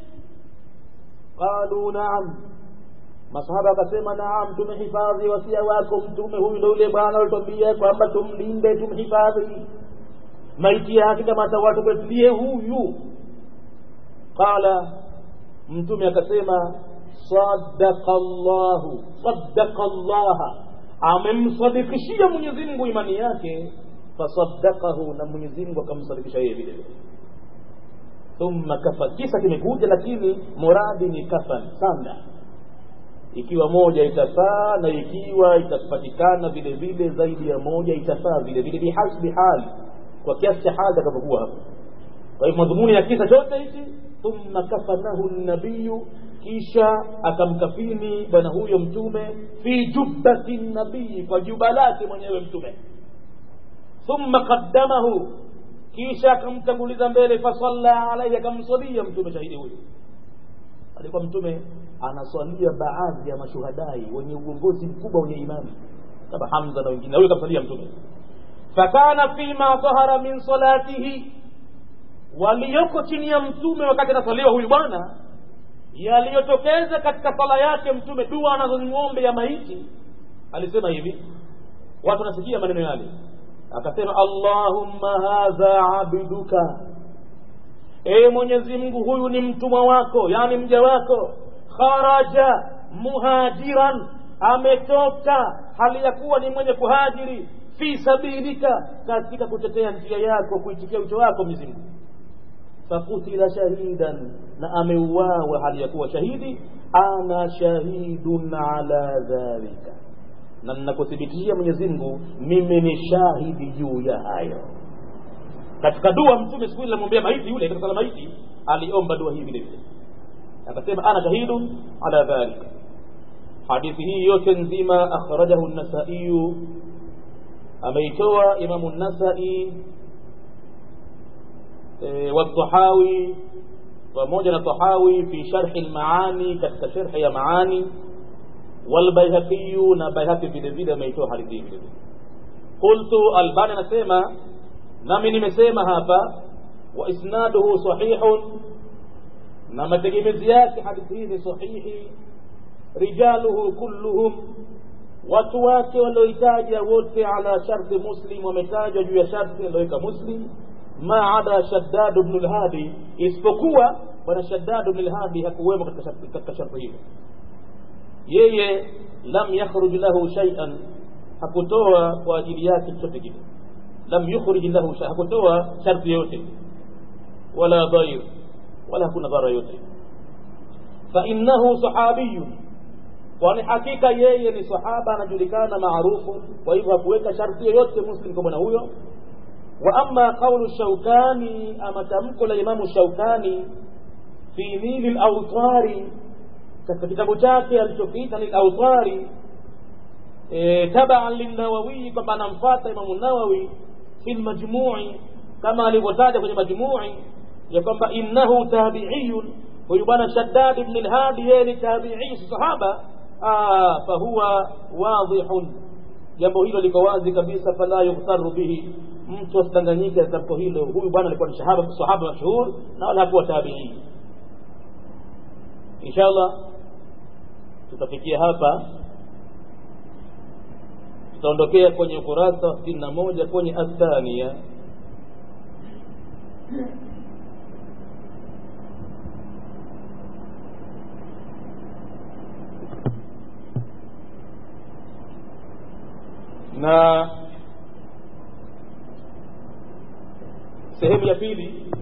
qalu naam masahaba akasema naam tumehifadhi wasia wako mtume huyu ndo yule bwana alitwambia kwamba tumlinde tumhifadhi maiti yake kama atawatupetie huyu qala mtume akasema sadaqa llahu sadaqa llaha amemsadikishia mwenyezi mungu imani yake fasadaqahu na mwenyezi mungu akamsadikisha yeye vile vile thumma kafan kisa kimekuja lakini muradi ni kafan sanda ikiwa moja itafaa na ikiwa itapatikana vile vile zaidi ya moja itafaa vile vile bihasbi hali kwa kiasi cha hali atakapokuwa hapo kwa hivyo madhumuni ya kisa chote hichi thumma kafanahu nabiyu kisha akamkafini bwana huyo mtume fi jubbati nabii kwa juba lake mwenyewe mtume thumma qaddamahu kisha akamtanguliza mbele fasalla alaihi akamswalia mtume shahidi huyo alikuwa mtume anaswalia baadhi ya mashuhadai wenye uongozi mkubwa wenye imani kama hamza na wengine na huyo akamswalia mtume fakana fima dhahara min salatihi walioko chini ya mtume wakati anaswaliwa huyu bwana yaliyotokeza katika sala yake mtume dua anazozimwombe ya maiti alisema hivi watu nasikia maneno yale akasema allahumma hadha abduka ee mwenyezi mungu huyu ni mtumwa wako yani mja wako kharaja muhajiran ametoka hali ya kuwa ni mwenye kuhajiri fi sabilika katika kutetea njia yako kuitikia wito wako mwenyezi mungu fakutila shahidan na ameuawa hali ya kuwa shahidi ana shahidun ala dhalika na ninakuthibitishia mwenyezi mungu mimi ni shahidi juu ya hayo katika dua mtume siku ile namwombea maiti yule katika sala maiti aliomba dua hii vile vile akasema ana shahidun ala dhalika hadithi hii yote nzima akhrajahu nasaiyu ameitoa imamu nasai e, والطحاوي pamoja na tahawi fi sharhi lmaani katika sharhi ya maani walbaihaqi na baihaqi vile vile ameitoa hadithi hii vile vile qultu albani anasema nami nimesema hapa wa isnaduhu sahihun na mategemezi yake hadithi hii ni sahihi rijaluhu kulluhum watu wake walioitaja wote ala sharti muslim wametajwa juu ya sharti alioweka muslim ma ada shaddad bnu lhadi isipokuwa bwana shaddad bnu lhadi hakuwemo katika sharti hilo yeye lam yakhruj lahu shay'an hakutoa kwa ajili yake chochote kile lam yukhrij lahu shay hakutoa sharti yote wala dhair wala hakuna dhara yote fa innahu sahabiyun kwani hakika yeye ni sahaba anajulikana maarufu kwa hivyo hakuweka sharti yoyote muslim kwa bwana huyo wa amma qawlu shaukani ama tamko la imamu shaukani fi nili lautari katika kitabu chake alichokiita ni lautari e, tabaan lilnawawiyi kwamba anamfata imamu nawawi fi lmajmui kama alivyotaja kwenye majmui ya kwamba innahu tabiiyun huyu bwana shaddad ibn lhadi yeye ni tabiii si sahaba fahuwa wadihun jambo hilo liko wazi kabisa fala yughtaru bihi mtu asidanganyike tamko hilo huyu bwana alikuwa ni sahaba sahaba mashuhur na wala hakuwa tabiii inshallah tutafikia hapa tutaondokea kwenye ukurasa wa sitini na moja kwenye athania na sehemu ya pili